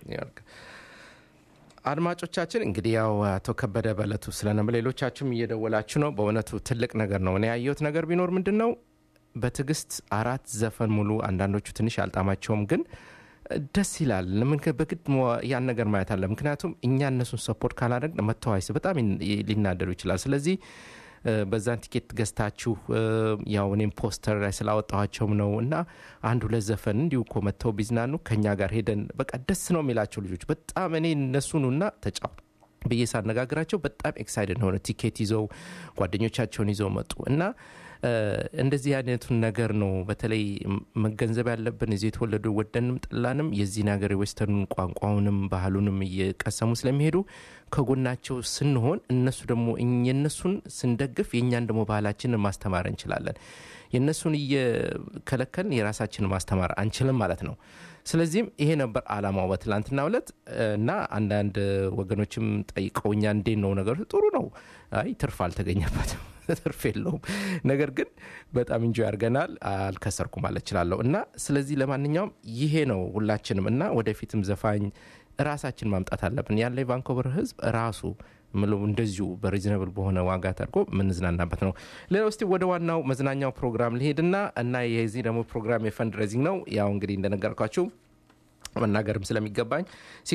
አድማጮቻችን እንግዲህ ያው አቶ ከበደ በእለቱ ስለነበ ሌሎቻችሁም እየደወላችሁ ነው። በእውነቱ ትልቅ ነገር ነው። እኔ ያየሁት ነገር ቢኖር ምንድን ነው በትዕግስት አራት ዘፈን ሙሉ አንዳንዶቹ ትንሽ አልጣማቸውም ግን ደስ ይላል። ለምን በግድ ያን ነገር ማየት አለ። ምክንያቱም እኛ እነሱን ሰፖርት ካላደረግ መተዋይስ በጣም ሊናደዱ ይችላል። ስለዚህ በዛን ቲኬት ገዝታችሁ ያው እኔም ፖስተር ላይ ስላወጣኋቸውም ነው እና አንድ ሁለት ዘፈን እንዲሁ እኮ መጥተው ቢዝናኑ ከኛ ጋር ሄደን በቃ ደስ ነው የሚላቸው ልጆች በጣም እኔ እነሱኑና ተጫው ብዬ ሳነጋግራቸው በጣም ኤክሳይድድ ሆነ። ቲኬት ይዘው ጓደኞቻቸውን ይዘው መጡ እና እንደዚህ አይነቱን ነገር ነው በተለይ መገንዘብ ያለብን እዚህ የተወለዱ ወደንም ጠላንም የዚህን ሀገር የዌስተርኑን ቋንቋውንም ባህሉንም እየቀሰሙ ስለሚሄዱ ከጎናቸው ስንሆን እነሱ ደግሞ የእነሱን ስንደግፍ የእኛን ደግሞ ባህላችንን ማስተማር እንችላለን። የእነሱን እየከለከልን የራሳችንን ማስተማር አንችልም ማለት ነው። ስለዚህም ይሄ ነበር አላማው በትላንትና ዕለት እና አንዳንድ ወገኖችም ጠይቀውኛ እንዴት ነው ነገሩ? ጥሩ ነው። አይ ትርፍ አልተገኘበትም ትርፍ የለውም። ነገር ግን በጣም እንጆ ያርገናል። አልከሰርኩ ማለት እችላለሁ። እና ስለዚህ ለማንኛውም ይሄ ነው ሁላችንም እና ወደፊትም ዘፋኝ ራሳችን ማምጣት አለብን። ያለ የቫንኮቨር ህዝብ ራሱ ምለው እንደዚሁ በሪዝነብል በሆነ ዋጋ ተድርጎ የምንዝናናበት ነው። ሌላ ውስጥ ወደ ዋናው መዝናኛው ፕሮግራም ሊሄድና እና የዚህ ደግሞ ፕሮግራም የፈንድ ሬዚንግ ነው። ያው እንግዲህ እንደነገርኳችሁ መናገርም ስለሚገባኝ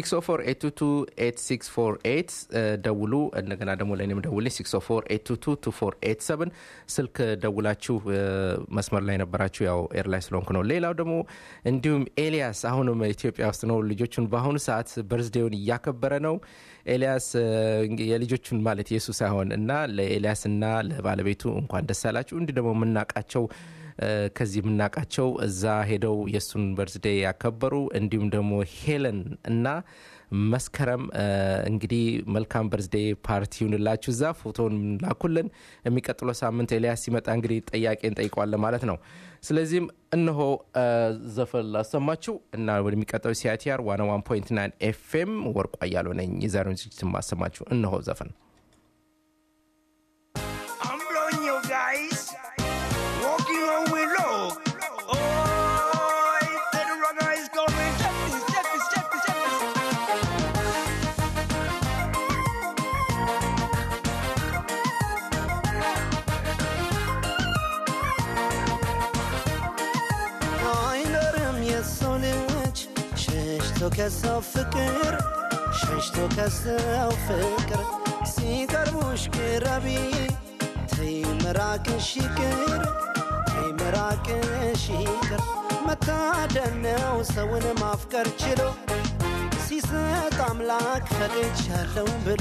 6048228 ደውሉ። እንደገና ደግሞ ለእኔም ደውልኝ 604822487 ስልክ ደውላችሁ እ፣ መስመር ላይ ነበራችሁ። ያው ኤር ላይ ስለሆንኩ ነው። ሌላው ደግሞ እንዲሁም ኤልያስ አሁንም ኢትዮጵያ ውስጥ ነው። ልጆቹን በአሁኑ ሰዓት በርዝዴውን እያከበረ ነው። ኤልያስ እ፣ እንግዲህ የልጆቹን ማለት የሱ ሳይሆን እና ለኤልያስና ለባለቤቱ እንኳን ደስ አላችሁ። እንዲህ ደግሞ የምናውቃቸው እ፣ ከዚህ የምናውቃቸው እዛ ሄደው የእሱን በርዝዴ ያከበሩ እንዲሁም ደግሞ ሄለን እና መስከረም እ፣ እንግዲህ መልካም በርዝዴ ፓርቲ ይሁንላችሁ። እዛ ፎቶን ላኩልን። የሚቀጥለው ሳምንት ኤልያስ ሲመጣ እንግዲህ ጥያቄ እንጠይቀዋለን ማለት ነው። ስለዚህም እነሆ እ፣ ዘፈን ላሰማችሁ እና ወደሚቀጥለው ሲአይቲአር ዋና ዋን ፖይንት ናይን ኤፍኤም ወርቋ እያሉ ነኝ የዛሬውን ዝግጅት ማሰማችሁ። እነሆ ዘፈን I'm blowing you guys. Walking on with love. Oh, the runner is coming. Check this, check this, check this, check this. አይኖርም የሰው ልጅ ሸሽቶ ከሰው ፍቅር ሸሽቶ ከሰው ፍቅር ሲቀርቡሽ ቅረቢ ተይ መራቅሽ ይቅር ተይ መራቅሽ ይቅር መታደል ነው ሰውን ማፍቀር ችሎ ሲሰጥ አምላክ ፈቅጃለሁ ብሎ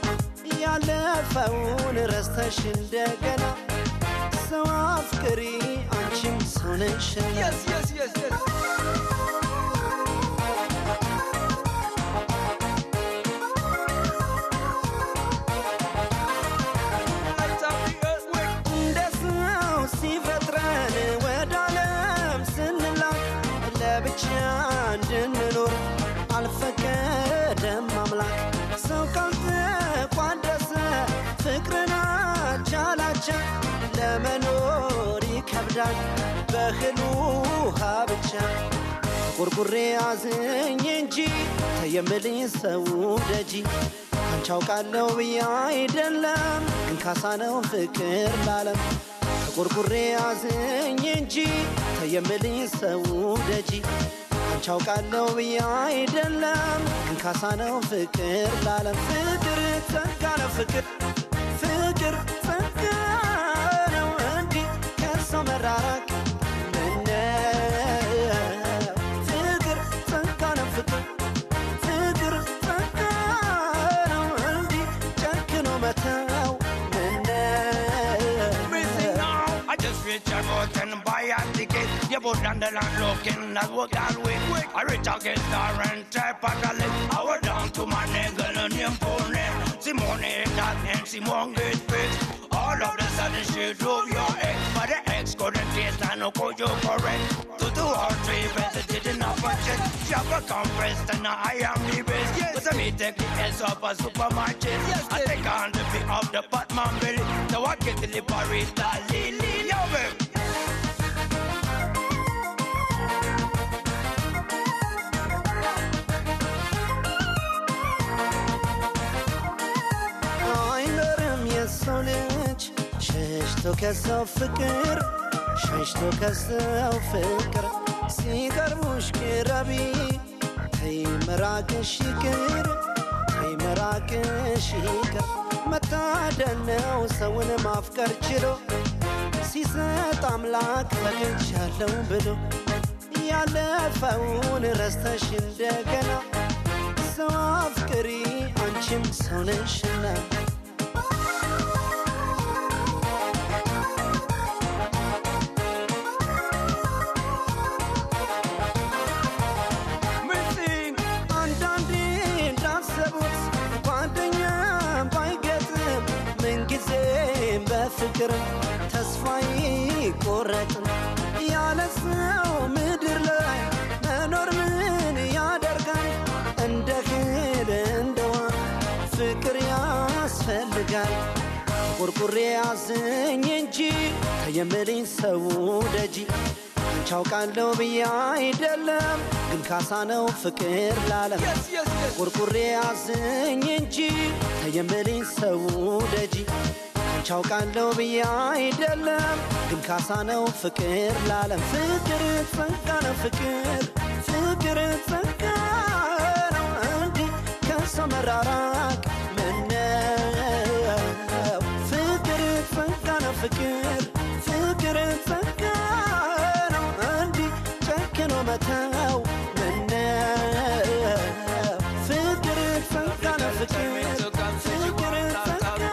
ያለፈውን ረስተሽ እንደገና ሰው አፍቅሪ አንቺም ሰው ነሽና Yes, yes, yes, yes. Light up the earthquake. እንደ ሰው ሲፈጥረን ወደ ዓለም ስንላክ ለብቻ እንድንኖር አልፈቀደም አምላክ። ሰው ካልተቋደሰ ፍቅርን አቻላቻ ለመኖር ይከብዳል በእህል ውሃ ብቻ። ቁርቁሬ አዝኝ እንጂ ተየምልኝ ሰው ደጂ አንቺ አውቃለሁ ብዬ አይደለም ግን ካሳ ነው ፍቅር ላለም ተቆርቁሬ አዝኝ እንጂ ተየምልኝ ሰው ደጂ አንቺ አውቃለሁ ብዬ አይደለም ግን ካሳ ነው ፍቅር ላለም ፍቅር ጸጋ ነው ፍቅር ፍቅር ጸጋ ነው እንዲህ ከሰው መራራቅ ምነው ፍቅር ጸጋ ነው ፍቅር ፍቅር ጸጋ ነው እንዲህ ጨክኖ መተው ምነው Missing now. I just reach a road and buy a ticket. You put down the land looking, that's what I'll wait. I reach out get star and type of a lick. I went down to my nigga and him for name. Simone that and Simone get fixed. All of the sudden she drove your ex, but the ex couldn't taste and no call you correct. To do all three better didn't have a check. Shop a compressed and now I am the best. Yes. But me take the S up a supermarket. Yes, I take on the feet of the Batman belly. So I get the liberata lily. Yo, babe. አይኖርም የሰው ልጅ ሸሽቶ ከሰው ፍቅር ሸሽቶ ከሰው ፍቅር ሲቀርቡሽ ቅረቢ ተይ መራቅሽ ይቅር ተይ መራቅሽ ይቅር መታደል ነው ሰውን ማፍቀር ችሎ ሲሰጥ አምላክ ፈቅጃለሁ ብሎ ያለፈውን ረስተሽ እንደገና ሰው አፍቅሪ አንቺም ሰው ነሽና Missing. አንዳንዴ እንዳሰቡት ጓደኛ ባይገጥም ምንጊዜም በፍቅርም ተስፋ ይቆረጥም ያለ ሰው ምድር ላይ መኖር ምን ያደርጋል? እንደ እህል እንደ ውሃ ፍቅር ያስፈልጋል። ቁርቁሬ አዝኝ እንጂ ተየምልኝ ሰው ደጂ አንቺ አውቃለሁ ብዬ አይደለም ግን ካሳ ነው ፍቅር ላለም Yes, yes, yes. ቁርቁሬ አዝኝ እንጂ ተየምልኝ ሰው ደጂ አንቺ አውቃለሁ ብዬ አይደለም ግን ካሳ ነው ፍቅር ላለም ፍቅር ጸጋ ነው ፍቅር ፍቅር ጸጋ ከሰው መራራቅ ምነው ፍቅር ጸጋ ነው ፍቅር ፍቅር ጸጋ ነው እንዲህ ጨክኖ መተው ምነው ፍቅር ጸጋ ነው ፍቅር ፍቅር ጸጋ ነው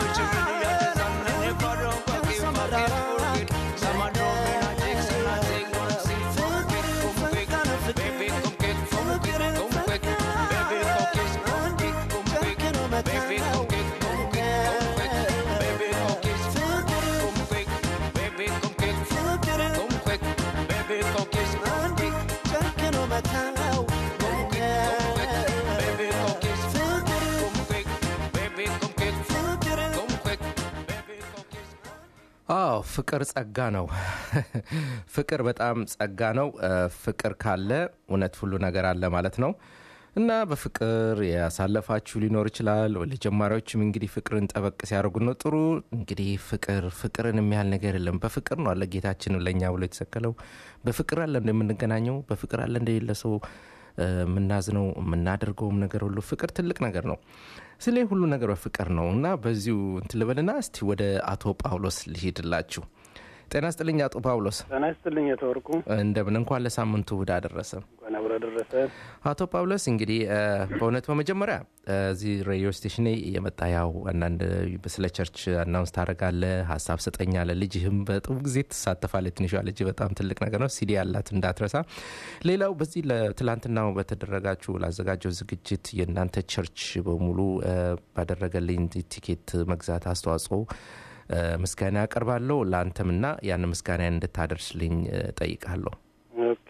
ከሰው መራራቅ አዎ ፍቅር ጸጋ ነው። ፍቅር በጣም ጸጋ ነው። እ፣ ፍቅር ካለ እውነት ሁሉ ነገር አለ ማለት ነው እና በፍቅር ያሳለፋችሁ ሊኖር ይችላል። ለጀማሪዎችም እንግዲህ ፍቅርን ጠበቅ ሲያደርጉ ነው ጥሩ። እንግዲህ ፍቅር ፍቅርን የሚያህል ነገር የለም። በፍቅር ነው አለ ጌታችን ለእኛ ብሎ የተሰቀለው። በፍቅር አለ እንደምንገናኘው፣ በፍቅር አለ እንደሌለ ሰው እ፣ የምናዝነው የምናደርገውም ነገር ሁሉ ፍቅር ትልቅ ነገር ነው። ስለ ሁሉ ነገር በፍቅር ነው እና በዚሁ እንትን ልበልና እስቲ ወደ አቶ ጳውሎስ ልሂድላችሁ። ጤና ስጥልኝ አቶ ጳውሎስ፣ ጤና ይስጥልኝ የተወርቁ እንደምን እንኳን ለሳምንቱ እሑድ አደረሰ። እንኳን አብሮ ደረሰ። አቶ ጳውሎስ እንግዲህ እ፣ በእውነት በመጀመሪያ እ፣ እዚህ ሬዲዮ ስቴሽን የመጣ ያው አንዳንድ ስለ ቸርች አናውንስ ታደርጋለህ፣ ሀሳብ ሰጠኛለህ። ልጅህም በጥሩ ጊዜ ትሳተፋለህ። ትንሿ ልጅ በጣም ትልቅ ነገር ነው። ሲዲ ያላት እንዳትረሳ። ሌላው በዚህ ለትላንትናው በተደረጋችሁ ላዘጋጀው ዝግጅት የእናንተ ቸርች በሙሉ እ፣ ባደረገልኝ ቲኬት መግዛት አስተዋጽኦ እ፣ ምስጋና ያቀርባለሁ። ለአንተምና ያን ምስጋና እንድታደርስልኝ እ፣ ጠይቃለሁ። ኦኬ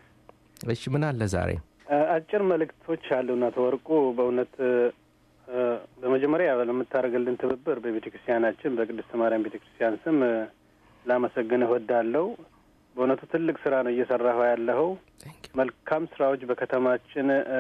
እሺ ምን አለ ዛሬ? እ፣ አጭር መልእክቶች አሉና ተወርቁ በእውነት እ፣ በመጀመሪያ ለምታደርግልን ትብብር በቤተ ክርስቲያናችን በቅድስት ማርያም ቤተ ክርስቲያን ስም እ፣ ላመሰግንህ እወዳለሁ። በእውነቱ ትልቅ ስራ ነው እየሰራሁ ያለኸው። Thank you. መልካም ስራዎች በከተማችን እ፣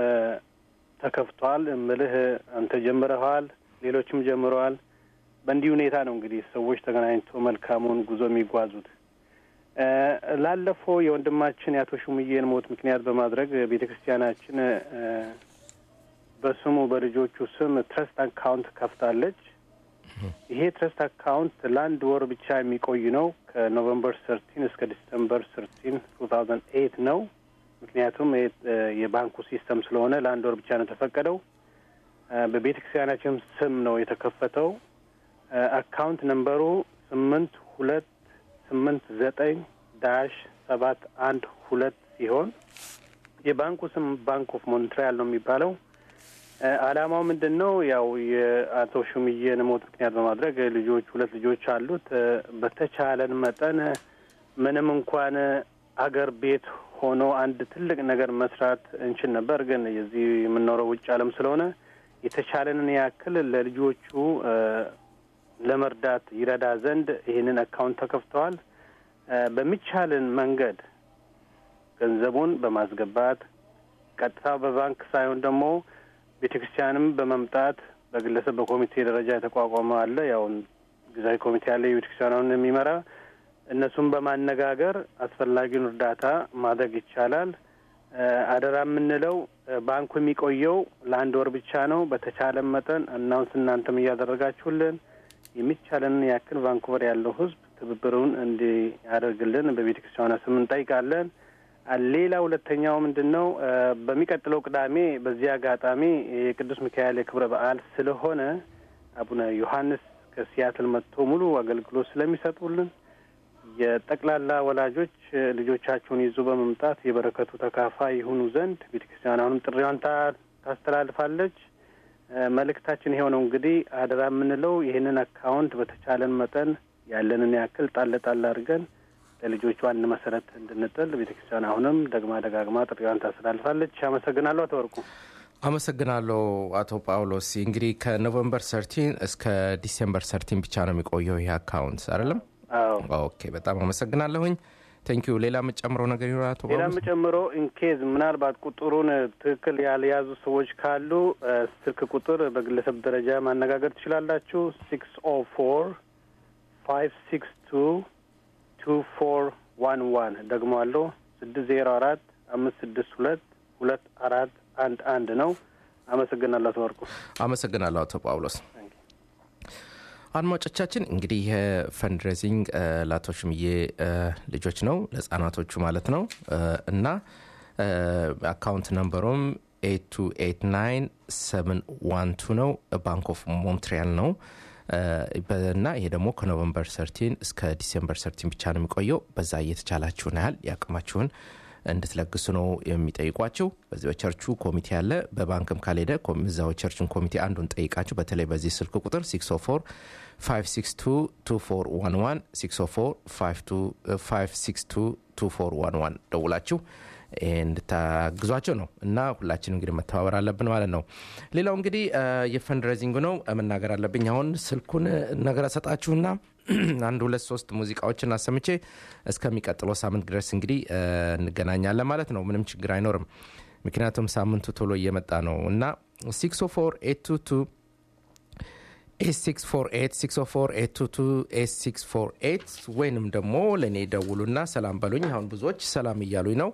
ተከፍቷል። እምልህ አንተ ጀምረኸዋል፣ ሌሎችም ጀምረዋል። በእንዲህ ሁኔታ ነው እንግዲህ ሰዎች ተገናኝቶ መልካሙን ጉዞ የሚጓዙት። እ፣ ላለፈው የወንድማችን የአቶ ሹምዬን ሞት ምክንያት በማድረግ ቤተ ክርስቲያናችን እ፣ በስሙ በልጆቹ ስም ትረስት አካውንት ከፍታለች። ይሄ ትረስት አካውንት ለአንድ ወር ብቻ የሚቆይ ነው። ከኖቨምበር ሰርቲን እስከ ዲሰምበር ሰርቲን ቱ ታውዘንድ ኤይት ነው። ምክንያቱም ይሄ እ፣ የባንኩ ሲስተም ስለሆነ ለአንድ ወር ብቻ ነው የተፈቀደው። እ፣ በቤተ ክርስቲያናችን ስም ነው የተከፈተው። እ፣ አካውንት ነምበሩ ስምንት ሁለት ስምንት ዘጠኝ ዳሽ ሰባት አንድ ሁለት ሲሆን የባንኩ ስም ባንክ ኦፍ ሞንትሪያል ነው የሚባለው። እ፣ ዓላማው ምንድን ነው? ያው የአቶ ሹምዬን ሞት ምክንያት በማድረግ ልጆች ሁለት ልጆች አሉት። እ፣ በተቻለን መጠን ምንም እንኳን አገር ቤት ሆኖ አንድ ትልቅ ነገር መስራት እንችል ነበር፣ ግን የዚህ የምንኖረው ውጭ ዓለም ስለሆነ የተቻለንን ያክል ለልጆቹ እ፣ ለመርዳት ይረዳ ዘንድ ይህንን አካውንት ተከፍተዋል። እ፣ በሚቻልን መንገድ ገንዘቡን በማስገባት ቀጥታ በባንክ ሳይሆን ደግሞ ቤተ ክርስቲያንም በመምጣት በግለሰብ በኮሚቴ ደረጃ የተቋቋመ አለ። ያው ጊዜያዊ ኮሚቴ አለ የቤተ ክርስቲያኗን የሚመራ እነሱን በማነጋገር አስፈላጊውን እርዳታ ማድረግ ይቻላል። እ፣ አደራ የምንለው እ፣ ባንኩ የሚቆየው ለአንድ ወር ብቻ ነው። በተቻለን መጠን አናውንስ እናንተም እያደረጋችሁልን የሚቻለንን ያክል ቫንኩቨር ያለው ሕዝብ ትብብሩን እንዲያደርግልን በቤተ ክርስቲያኗ ስም እንጠይቃለን። አ፣ ሌላ ሁለተኛው ምንድን ነው? እ፣ በሚቀጥለው ቅዳሜ በዚህ አጋጣሚ የቅዱስ ሚካኤል የክብረ በዓል ስለሆነ አቡነ ዮሐንስ ከሲያትል መጥቶ ሙሉ አገልግሎት ስለሚሰጡልን የጠቅላላ ወላጆች እ፣ ልጆቻቸውን ይዞ በመምጣት የበረከቱ ተካፋይ ይሁኑ ዘንድ ቤተ ክርስቲያን አሁንም ጥሪዋን ታ- ታስተላልፋለች። እ፣ መልእክታችን ይኸው ነው። እንግዲህ አደራ የምንለው ይህንን አካውንት በተቻለን መጠን ያለንን ያክል ጣል ጣል አድርገን ለልጆቹ አንድ መሰረት እንድንጥል ቤተ ክርስቲያን አሁንም ደግማ ደጋግማ ጥሪዋን ታስተላልፋለች። አመሰግናለሁ። አቶ ወርቁ አመሰግናለሁ አቶ ጳውሎስ። እንግዲህ ከኖቨምበር ሰርቲን እስከ ዲሴምበር ሰርቲን ብቻ ነው የሚቆየው ይህ አካውንት አይደለም? አዎ ኦኬ፣ በጣም አመሰግናለሁኝ። ቴንኪዩ። ሌላ የምጨምረው ነገር ይኖራል አቶ ሌላም ጳውሎስ? ጨምሮ ኢንኬዝ ምናልባት ቁጥሩን ትክክል ያልያዙ ሰዎች ካሉ እ፣ ስልክ ቁጥር በግለሰብ ደረጃ ማነጋገር ትችላላችሁ። ሲክስ ኦ ፎር ፋይቭ ሲክስ ቱ ቱ ፎር ዋን ዋን ደግሞ አለው ስድስት ዜሮ አራት አምስት ስድስት ሁለት ሁለት አራት አንድ አንድ ነው። አመሰግናለሁ አቶ ወርቁ። አመሰግናለሁ አቶ ጳውሎስ። አድማጮቻችን እንግዲህ ይህ ፈንድሬዚንግ ለአቶ ሽምዬ እ፣ ልጆች ነው ለህጻናቶቹ ማለት ነው እ፣ እና እ፣ አካውንት ነምበሩም 8289 ነው ባንክ ኦፍ ሞንትሪያል ነው እ፣ በ- እና ይሄ ደግሞ ከኖቨምበር ሰርቲን እስከ ዲሴምበር ሰርቲን ብቻ ነው የሚቆየው በዛ እየተቻላችሁን ያህል ያቅማችሁን እንድትለግሱ ነው የሚጠይቋቸው በዚህ በቸርቹ ኮሚቴ አለ በባንክም ካልሄደ ኮም- እዛው ቸርቹን ኮሚቴ አንዱን ጠይቃችሁ በተለይ በዚህ ስልክ ቁጥር 604 5622411 604 ደውላችሁ እንድታግዟቸው ነው እና ሁላችን እንግዲህ መተባበር አለብን ማለት ነው ሌላው እንግዲህ እ፣ የፈንድሬዚንግ ነው መናገር አለብኝ አሁን ስልኩን ነገር ሰጣችሁና አንድ ሁለት ሶስት ሙዚቃዎችን አሰምቼ እስከሚቀጥለው ሳምንት ድረስ እንግዲህ እ፣ እንገናኛለን ማለት ነው ምንም ችግር አይኖርም ምክንያቱም ሳምንቱ ቶሎ እየመጣ ነው እና 604 ኤስ648 ወይንም ደግሞ ለእኔ ደውሉና ሰላም በሉኝ አሁን ብዙዎች ሰላም እያሉኝ ነው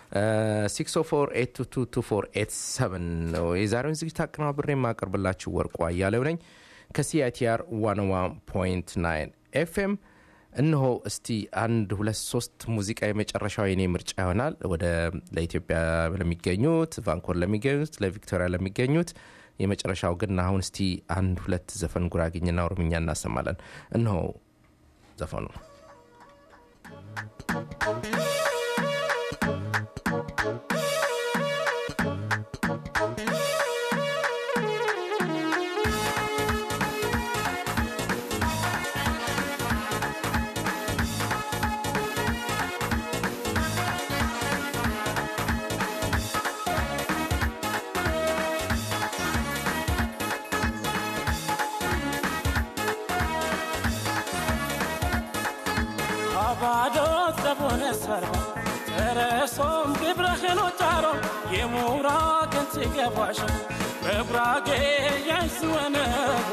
648 ነው የዛሬውን ዝግጅት አቀናብሬ የማቀርብላችሁ ወርቁ አያሌው ነኝ ከሲአይቲአር 101.9 ኤፍኤም እነሆ እስቲ አንድ ሁለት ሶስት ሙዚቃ የመጨረሻው የኔ ምርጫ ይሆናል ወደ ለኢትዮጵያ ለሚገኙት ቫንኮር ለሚገኙት ለቪክቶሪያ ለሚገኙት የመጨረሻው ግን አሁን እስቲ አንድ ሁለት ዘፈን ጉራግኝና ኦሮምኛ እናሰማለን እነሆ ዘፈኑ አባዶት ዘቦነ ሰርባ ተረሶም ግብረህኖ ጫሮ የሙራ ከንት ገባሽ በጉራጌ ያይስወነሩ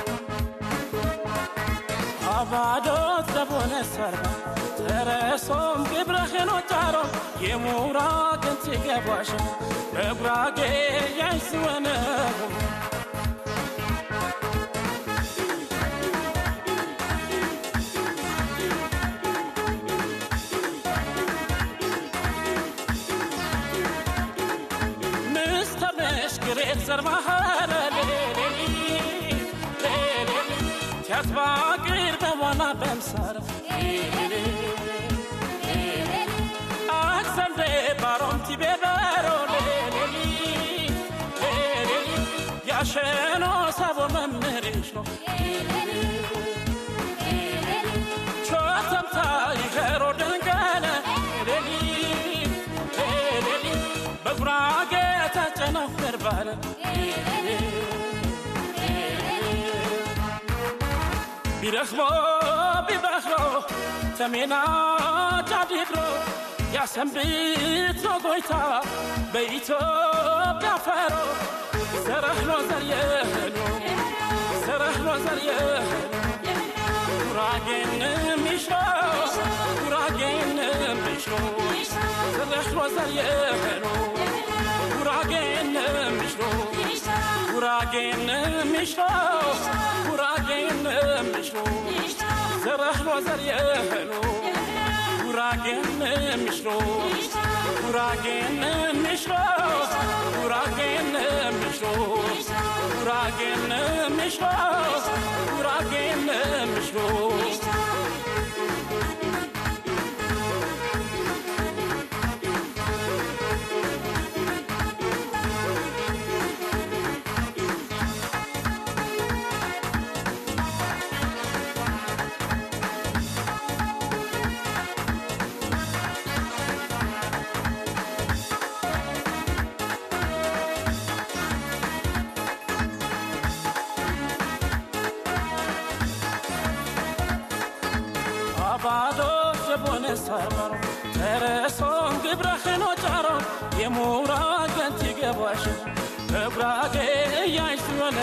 አባዶት ዘቦነ ሰርባ ተረሶም ግብረህኖ ጫሮ የሙራ ከንት ገባሽ በጉራጌ ያይስወነሩ ምስተመሽ ግሬት ዘርባሃረ ቲያትባቅር በዋና በምሳር አክሰንዴ ባሮም ቲቤበሮ ያሸኖ ሳቦ መምህርሽ ነው ቾተምታ ይኸሮ ደንገለ በጉራጌ ተጨነፍር ባለ ቢረክሞ ቢበክሮ ተሜና ጫዲግሮ ያሰንብት ነው ጎይታ በኢትዮጵያ ፈሮ ዘረህሎ ዘርየህሎ ዘረህሎ ዘርየህሎ ጉራጌን ሚሽሮ ጉራጌን ሚሽሮ ዘረህሎ ዘርየህሎ ጉራጌን ሚሽሮ ጉራጌን ሚሽሮ ጉራጌን ሚሽሮ ዘረህሎ ዘርየህሎ ጉራጌን ሚሽሮ ጉራጌን ሚሽሮ ጉራጌን ሚሽሮ ጉራጌን ሚሽሮ ጉራጌን ሚሽሮ አባዶ ጀቦነ ሰርመሮ ተረሶን ግብረህኖ ጫሮ የሙራ ገንቲ ገባሽ በጉራጌ እያይሽ ሆነ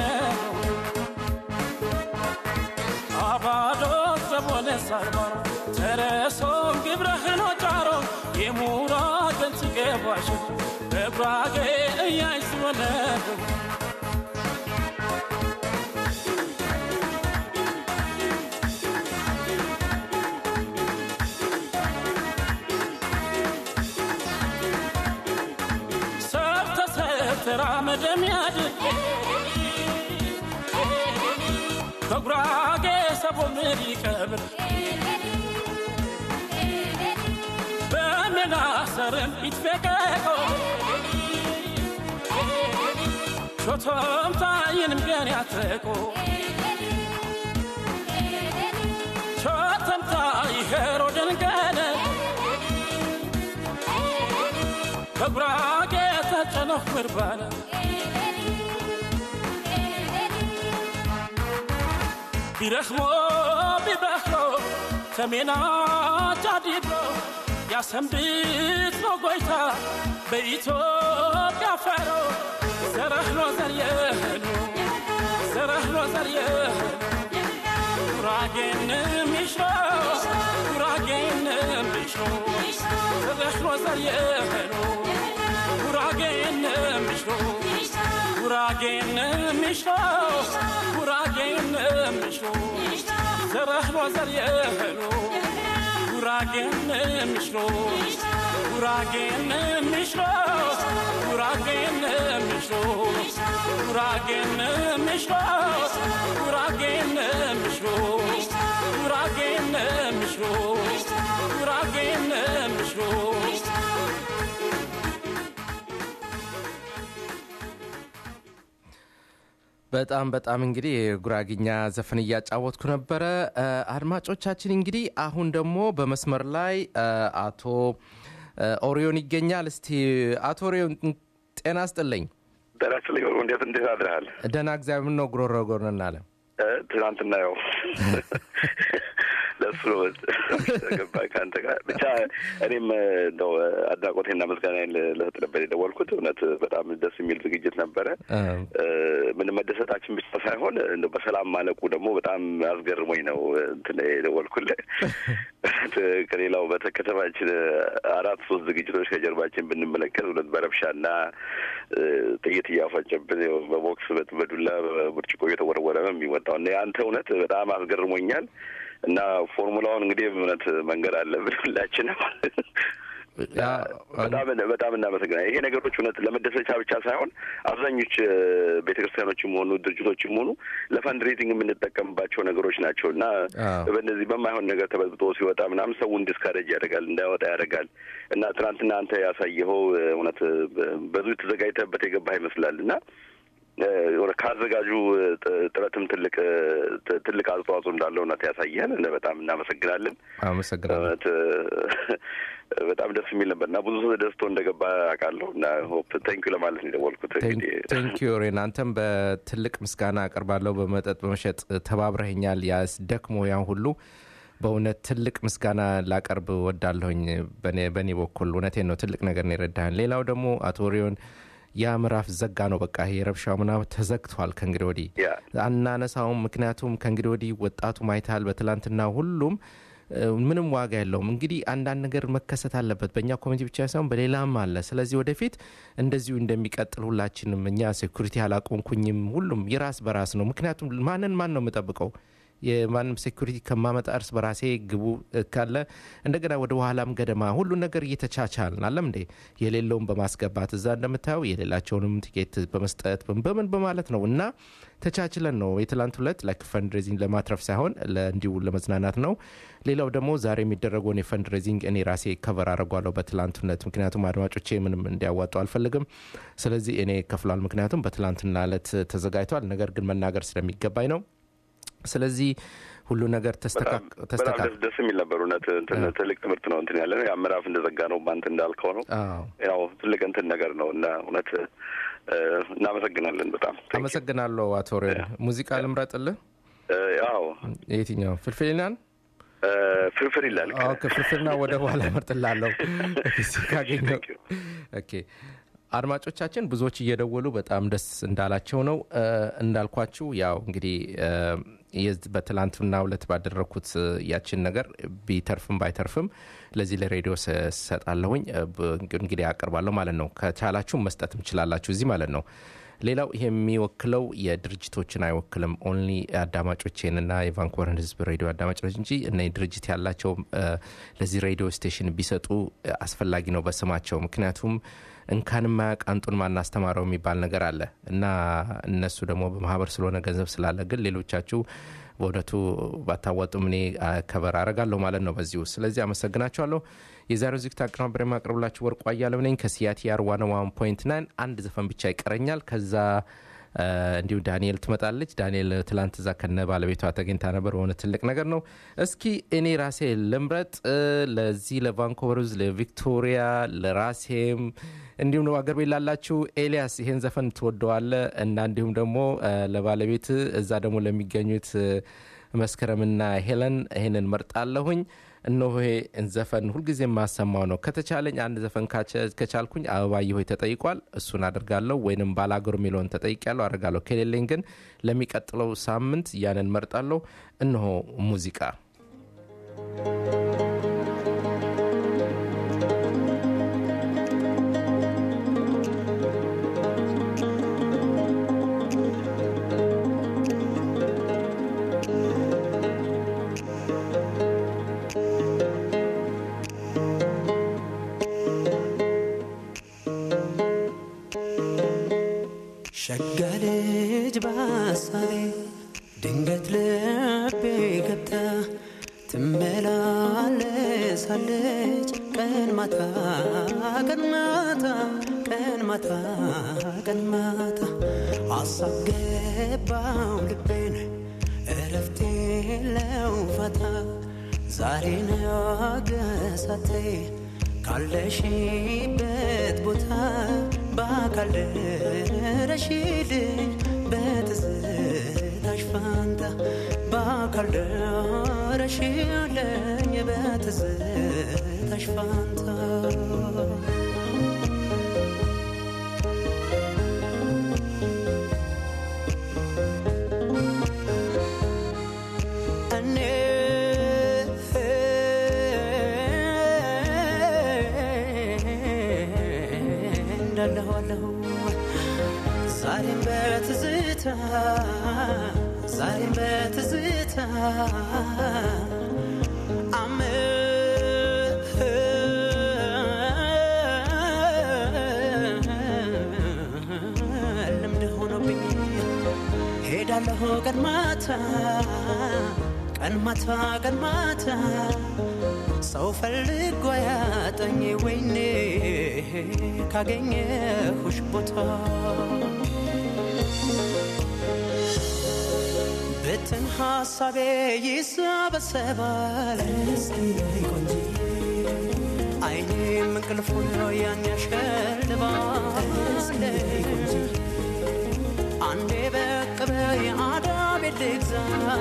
አባዶ ጀቦነ ሰርመሮ ተረሶን ግብረህኖ ጫሮ የሙራ ገንቲ ገባሽ በጉራጌ እያይሽ ሆነ ወደሚያድር በጉራጌ ሰቦ ምሪ ቀብር በሜናሰርም ይትፌቀቆ ሾቶም ታይንም ገን ያትረቆ ሾቶም ታይሄሮ ደንገነ በጉራጌ ተጨነፍ ምርባነ ቢረኽሞ ቢበኽሎ ሰሜና ጃዲዶ ያሰንብት ነው ጎይታ በኢትዮጵያ ፈሮ ዘረህሎ ዘርየህኑ ዘረህሎ ዘርየህኑ ጉራጌን ሚሽሮ ጉራጌን ሚሽሮ ዘረህሎ ዘርየህኑ ጉራጌን ሚሽሮ ጉራጌን ሚሽሮ ጉራጌን ሚሽሮ ዘረህሎ ዘርየህኑ ጉራጌን ሚሽሮ ጉራጌን ሚሽሮ ጉራጌን ሚሽሮ ጉራጌን ሚሽሮ ጉራጌን ሚሽሮ ጉራጌን ሚሽሮ ጉራጌን ሚሽሮ በጣም በጣም እንግዲህ የጉራግኛ ዘፈን እያጫወትኩ ነበረ። እ፣ አድማጮቻችን እንግዲህ አሁን ደግሞ በመስመር ላይ እ፣ አቶ እ፣ ኦሪዮን ይገኛል። እስቲ አቶ ኦሪዮን ጤና ስጥልኝ። ጤና ይስጥልኝ። ወርቁ እንዴት እንዴት አድረሃል? ደህና እግዚአብሔር ነው። ጉሮሮ ጎርነን አለ እ፣ ትናንትና ያው ለሱ ነው ተገባ ከአንተ ጋር ብቻ እኔም እንደው አድናቆቴና ምስጋናዬን ልሰጥ ነበር የደወልኩት። እውነት በጣም ደስ የሚል ዝግጅት ነበረ። እ፣ ምን መደሰታችን ብቻ ሳይሆን እንደው በሰላም ማለቁ ደግሞ በጣም አስገርሞኝ ነው እንትን የደወልኩልህ። ከሌላው በከተማችን አራት ሶስት ዝግጅቶች ከጀርባችን ብንመለከት እውነት በረብሻና እ፣ ጥይት እያፈጨብን ያው በቦክስ በት- በዱላ በብርጭቆ እየተወረወረ ነው የሚወጣው እና የአንተ እውነት በጣም አስገርሞኛል እና ፎርሙላውን እንግዲህ እውነት መንገድ አለብን ሁላችንም። ያ፣ በጣም በጣም እናመሰግናል። ይሄ ነገሮች እውነት ለመደሰቻ ብቻ ሳይሆን አብዛኞች ቤተ ክርስቲያኖችም ሆኑ ድርጅቶችም ሆኑ ለፈንድሬዚንግ የምንጠቀምባቸው ነገሮች ናቸው እና አዎ። በእነዚህ በማይሆን ነገር ተበጥብጦ ሲወጣ ምናምን ሰውን ዲስካሬጅ ያደርጋል፣ እንዳይወጣ ያደርጋል እና ትናንትና አንተ ያሳየኸው እውነት ብዙ ተዘጋጅተህበት የገባህ ይመስላል እና እ፣ ከአዘጋጁ ጥ- ጥረትም ትልቅ ጥ- ትልቅ አስተዋጽኦ እንዳለው እውነት ያሳየህን እና በጣም እናመሰግናለን። አመሰግናለሁ። እውነት በጣም ደስ የሚል ነበር እና ብዙ ሰው ደስቶ እንደገባ አውቃለሁ እና ሆፕ ቴንኪዩ ለማለት ነው የደወልኩት። እንግዲህ ቴንኪዩ ሬን አንተም በትልቅ ምስጋና አቀርባለሁ። በመጠጥ በመሸጥ ተባብረኸኛል። ያስ ደክሞ ያን ሁሉ በእውነት ትልቅ ምስጋና ላቀርብ ወዳለሁኝ በኔ- በእኔ በኩል እውነቴን ነው። ትልቅ ነገር ነው የረዳህን። ሌላው ደግሞ አቶ ሪዮን ያ ምዕራፍ ዘጋ ነው በቃ ይሄ ረብሻው ምናምን ተዘግቷል። ከእንግዲህ ወዲህ ያ አናነሳውም። ምክንያቱም ከእንግዲህ ወዲህ ወጣቱ ማይታል በትላንትና ሁሉም እ፣ ምንም ዋጋ የለውም። እንግዲህ አንዳንድ ነገር መከሰት አለበት በእኛ ኮሚኒቲ ብቻ ሳይሆን በሌላም አለ። ስለዚህ ወደፊት እንደዚሁ እንደሚቀጥል ሁላችንም እኛ ሴኩሪቲ አላቆምኩኝም፣ ሁሉም የራስ በራስ ነው። ምክንያቱም ማንን ማን ነው የምጠብቀው? የማንም ሴኩሪቲ ከማመጣ እርስ በራሴ ግቡ እ፣ ካለ እንደገና ወደ ኋላም ገደማ ሁሉ ነገር እየተቻቻልን አለም እንዴ የሌለውን በማስገባት እዛ እንደምታየው የሌላቸውንም ቲኬት በመስጠት በምን በምን በማለት ነው እና ተቻችለን ነው የትላንት ሁለት ላይክ ፈንድሬዚንግ ለማትረፍ ሳይሆን እንዲሁ ለመዝናናት ነው። ሌላው ደግሞ ዛሬ የሚደረገውን የፈንድሬዚንግ እኔ ራሴ ከቨር አድርጓለሁ በትላንትነት፣ ምክንያቱም አድማጮቼ ምንም እንዲያዋጡ አልፈልግም። ስለዚህ እኔ ከፍሏል፣ ምክንያቱም በትላንትና ዕለት ተዘጋጅቷል። ነገር ግን መናገር ስለሚገባኝ ነው። ስለዚህ ሁሉ ነገር በጣም ተስተካክ- በጣም ተስተካክ ደስ ደስ የሚል ነበር እውነት እንትን ትልቅ ትምህርት ነው እንትን ያለ ያ ምዕራፍ እንደዘጋ ነው ባንተ እንዳልከው ነው አዎ ያው ትልቅ እንትን ነገር ነው እና እውነት እ፣ እናመሰግናለን በጣም Thank you። አመሰግናለሁ አቶ ሬን። ሙዚቃ ልምረጥልህ? እ፣ ያው የትኛው ፍልፍልናን? እ፣ ፍርፍር ይላል ኦኬ ፍልፍልና ወደ በኋላ እመርጥላለሁ ጊዜ ካገኘው። Thank you። ኦኬ አድማጮቻችን ብዙዎች እየደወሉ በጣም ደስ እንዳላቸው ነው እ፣ እንዳልኳችሁ ያው እንግዲህ እ፣ የዝ- በትላንትና ሁለት ባደረግኩት እ፣ ያችን ነገር ቢተርፍም ባይተርፍም ለዚህ ለሬዲዮ ስ- ሰጣለሁኝ እ፣ ብ- እንግዲህ አቀርባለሁ ማለት ነው። ከቻላችሁ መስጠትም ትችላላችሁ እዚህ ማለት ነው። ሌላው ይሄ የሚወክለው የድርጅቶችን አይወክልም። ኦንሊ አዳማጮቼንና የቫንኮቨርን ህዝብ ሬዲዮ አዳማጮች እንጂ እነ ድርጅት ያላቸው እ፣ ለዚህ ሬዲዮ ስቴሽን ቢሰጡ እ፣ አስፈላጊ ነው በስማቸው ምክንያቱም እንካን ማያውቅ አንጡን ማናስተማረው የሚባል ነገር አለ እና እነሱ ደግሞ በማህበር ስለሆነ ገንዘብ ስላለ ግን ሌሎቻችሁ በእውነቱ ባታዋጡም እኔ አ፣ ከበር አረጋለሁ ማለት ነው በዚሁ ስለዚህ አመሰግናችኋለሁ የዛሬው ዝግጅት አቀናብሬ የማቀርብላችሁ ወርቁ አያለው ነኝ ከሲያቲአር ዋን ዋን ፖይንት ናይን አንድ ዘፈን ብቻ ይቀረኛል ከዛ አ፣ እንዲሁ ዳንኤል ትመጣለች ዳንኤል ትላንት እዛ ከነ ባለቤቷ ተገኝታ ነበር በሆነ ትልቅ ነገር ነው እስኪ እኔ ራሴ ልምረጥ እ፣ ለዚህ ለቫንኮቨር ውስጥ ለቪክቶሪያ ለራሴም እንዲሁም ደግሞ አገር ቤት ላላችሁ ኤልያስ ይሄን ዘፈን ትወደዋለ እና እንዲሁም ደግሞ አ፣ ለባለቤት እዛ ደግሞ ለሚገኙት እ፣ መስከረምና ሄለን ይሄንን መርጣለሁኝ እነሆ ይሄ ዘፈን ሁልጊዜ የማሰማው ነው ከተቻለኝ አንድ ዘፈን ካቸ- ከቻልኩኝ አበባዬ ሆይ ተጠይቋል እሱን አድርጋለሁ ወይንም ባላገሩ የሚለውን ተጠይቅ ያለው አድርጋለሁ ከሌለኝ ግን ለሚቀጥለው ሳምንት ያንን መርጣለሁ እነሆ ሙዚቃ ሸጋ ልጅ በሀሳቤ ድንገት ልቤ ገብታ ትመላለሳለች ቀን ማታ ቀን ማታ ቀን ማታ ቀን ማታ ሀሳብ ገባው ልቤን እረፍቴ የለው ፋታ ዛሬ ነገሳቴ ካለሽበት ቦታ በአካል ደረሽልኝ በትዝታሽ ፋንታ በአካል ደረሽልኝ በትዝታሽ ፋንታ እኔ እንዳለሁ አለሁ ዛሬም በትዝታ ዛሬም በትዝታ አመ- ልምድ ሆኖብኝ ሄዳለሁ ቀን ማታ ቀን ማታ ቀን ማታ ሰው ፈልጎ ያጠኝ ወይኔ ካገኘሁሽ ቦታ ብትን ሀሳቤ ይሰበሰባል አይኔም እንቅልፉን ያን ያሸልባል አንዴ በቅበ የአዳቤ ልግዛ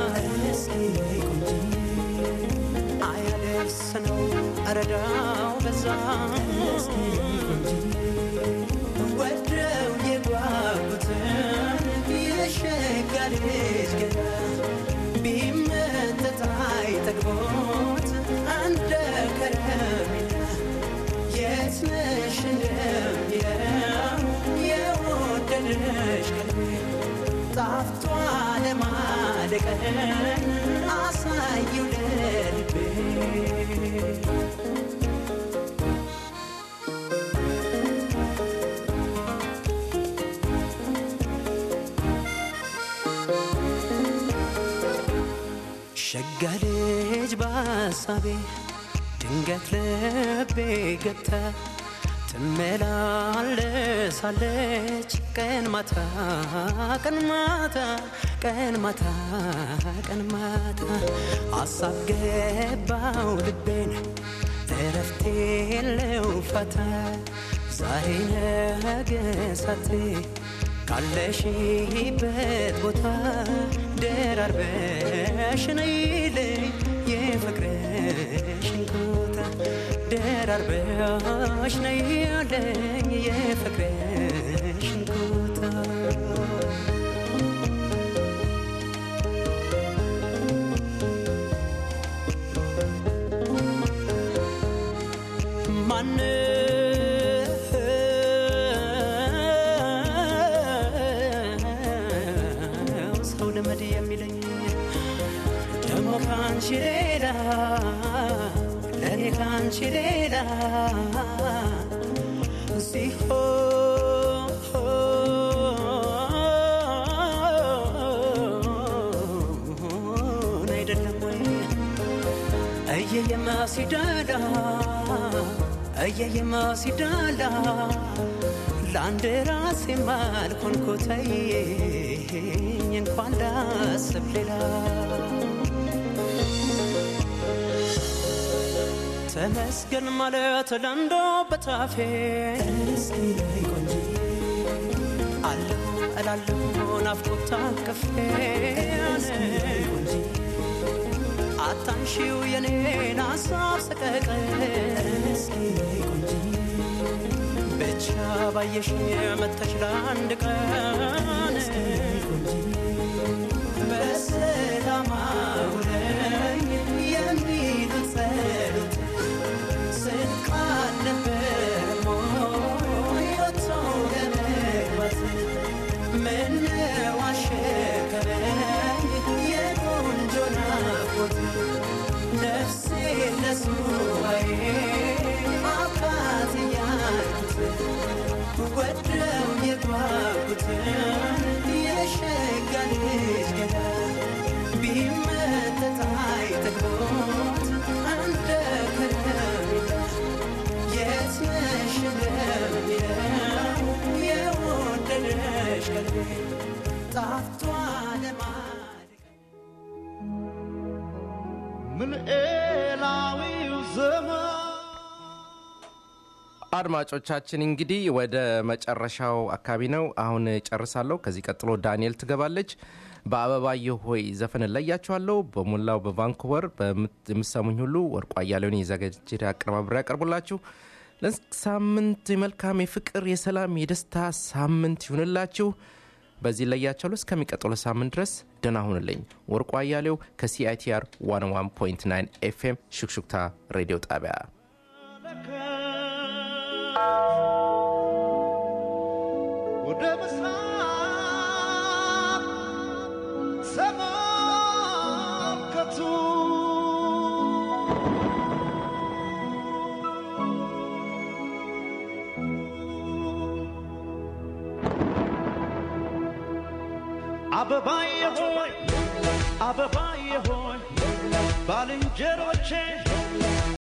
አያደርስ ነው እረዳው በዛ ወደው የጓጉትን የሸጋ ልጅ ገዳ ቢመጠጥ አይጠግቦት እንደ ከረሜላ የት ነሽ እንደሚለው የወደደሽ ቀልቤ ጣፍቷ ለማደቀን አሳየው ለልቤ ሸጋ ልጅ በሀሳቤ ድንገት ልቤ ገብታ ትመላለሳለች ቀን ማታ ቀን ማታ ቀን ማታ ቀን ማታ ሀሳብ ገባው ልቤን እረፍቴ የለው ፋታ ዛሬ ነገ ሳቴ ካለሽበት ቦታ ደራርበሽ ነይልኝ የፍቅርሽን ቦታ ደራርበሽ ነይልኝ የፍቅርሽን ቦታ ማን ለእኔ ካንቺ ሌላ ሲሆን አይደለም ወይ እየየማ ሲዳላ እየየማ ሲዳላ ለአንድ ራሴ ማልኮንኮተኝ እንኳን ላስብ ሌላ ተመስገን ማለት ለንዶ በታፌ አለሁ እላለሁ ናፍቆት ታቅፌ አታንሺው የኔን ሀሳብ ሰቀቀን ብቻ ባየሽ መተሽ ለአንድ ቀን በሰላም አውለኝ የሚሉት ጸሎት ስንቅ አልነበረም ወይ ወጥቶ ለመግባት ምነው አሸከረኝ የቆንጆ ናፍቆት ነፍሴ ለሱባዬ አባት እያልኩት ወደው የጓጉትን የሸጋ ልጅ ገዳ ቢመተት አይጠግቦት እንደ ከረሜላ የት ነሽ እንደሚለው የወደደሽ ቀልቤ ጣፍቷ ለማድረግ ምንኤላዊው ዘመን አድማጮቻችን እንግዲህ ወደ መጨረሻው አካባቢ ነው አሁን ጨርሳለሁ ከዚህ ቀጥሎ ዳንኤል ትገባለች በአበባየሁ ሆይ ዘፈን እለያችኋለሁ በሞላው በቫንኩቨር በምት- የምትሰሙኝ ሁሉ ወርቋ እያለውን የዘጋጀ አቀነባብሬ ያቀርቡላችሁ ለሳምንት የመልካም የፍቅር የሰላም የደስታ ሳምንት ይሁንላችሁ በዚህ ለያቸዋለሁ እስከሚቀጥሉ ሳምንት ድረስ ደህና ሁንልኝ ወርቋ አያሌው ከሲአይቲአር 101.9 ኤፍኤም ሹክሹክታ ሬዲዮ ጣቢያ ወደ ምስራቅ ተመልከቱ አበባዬ ሆይ አበባዬ ሆይ ባልንጀሮቼ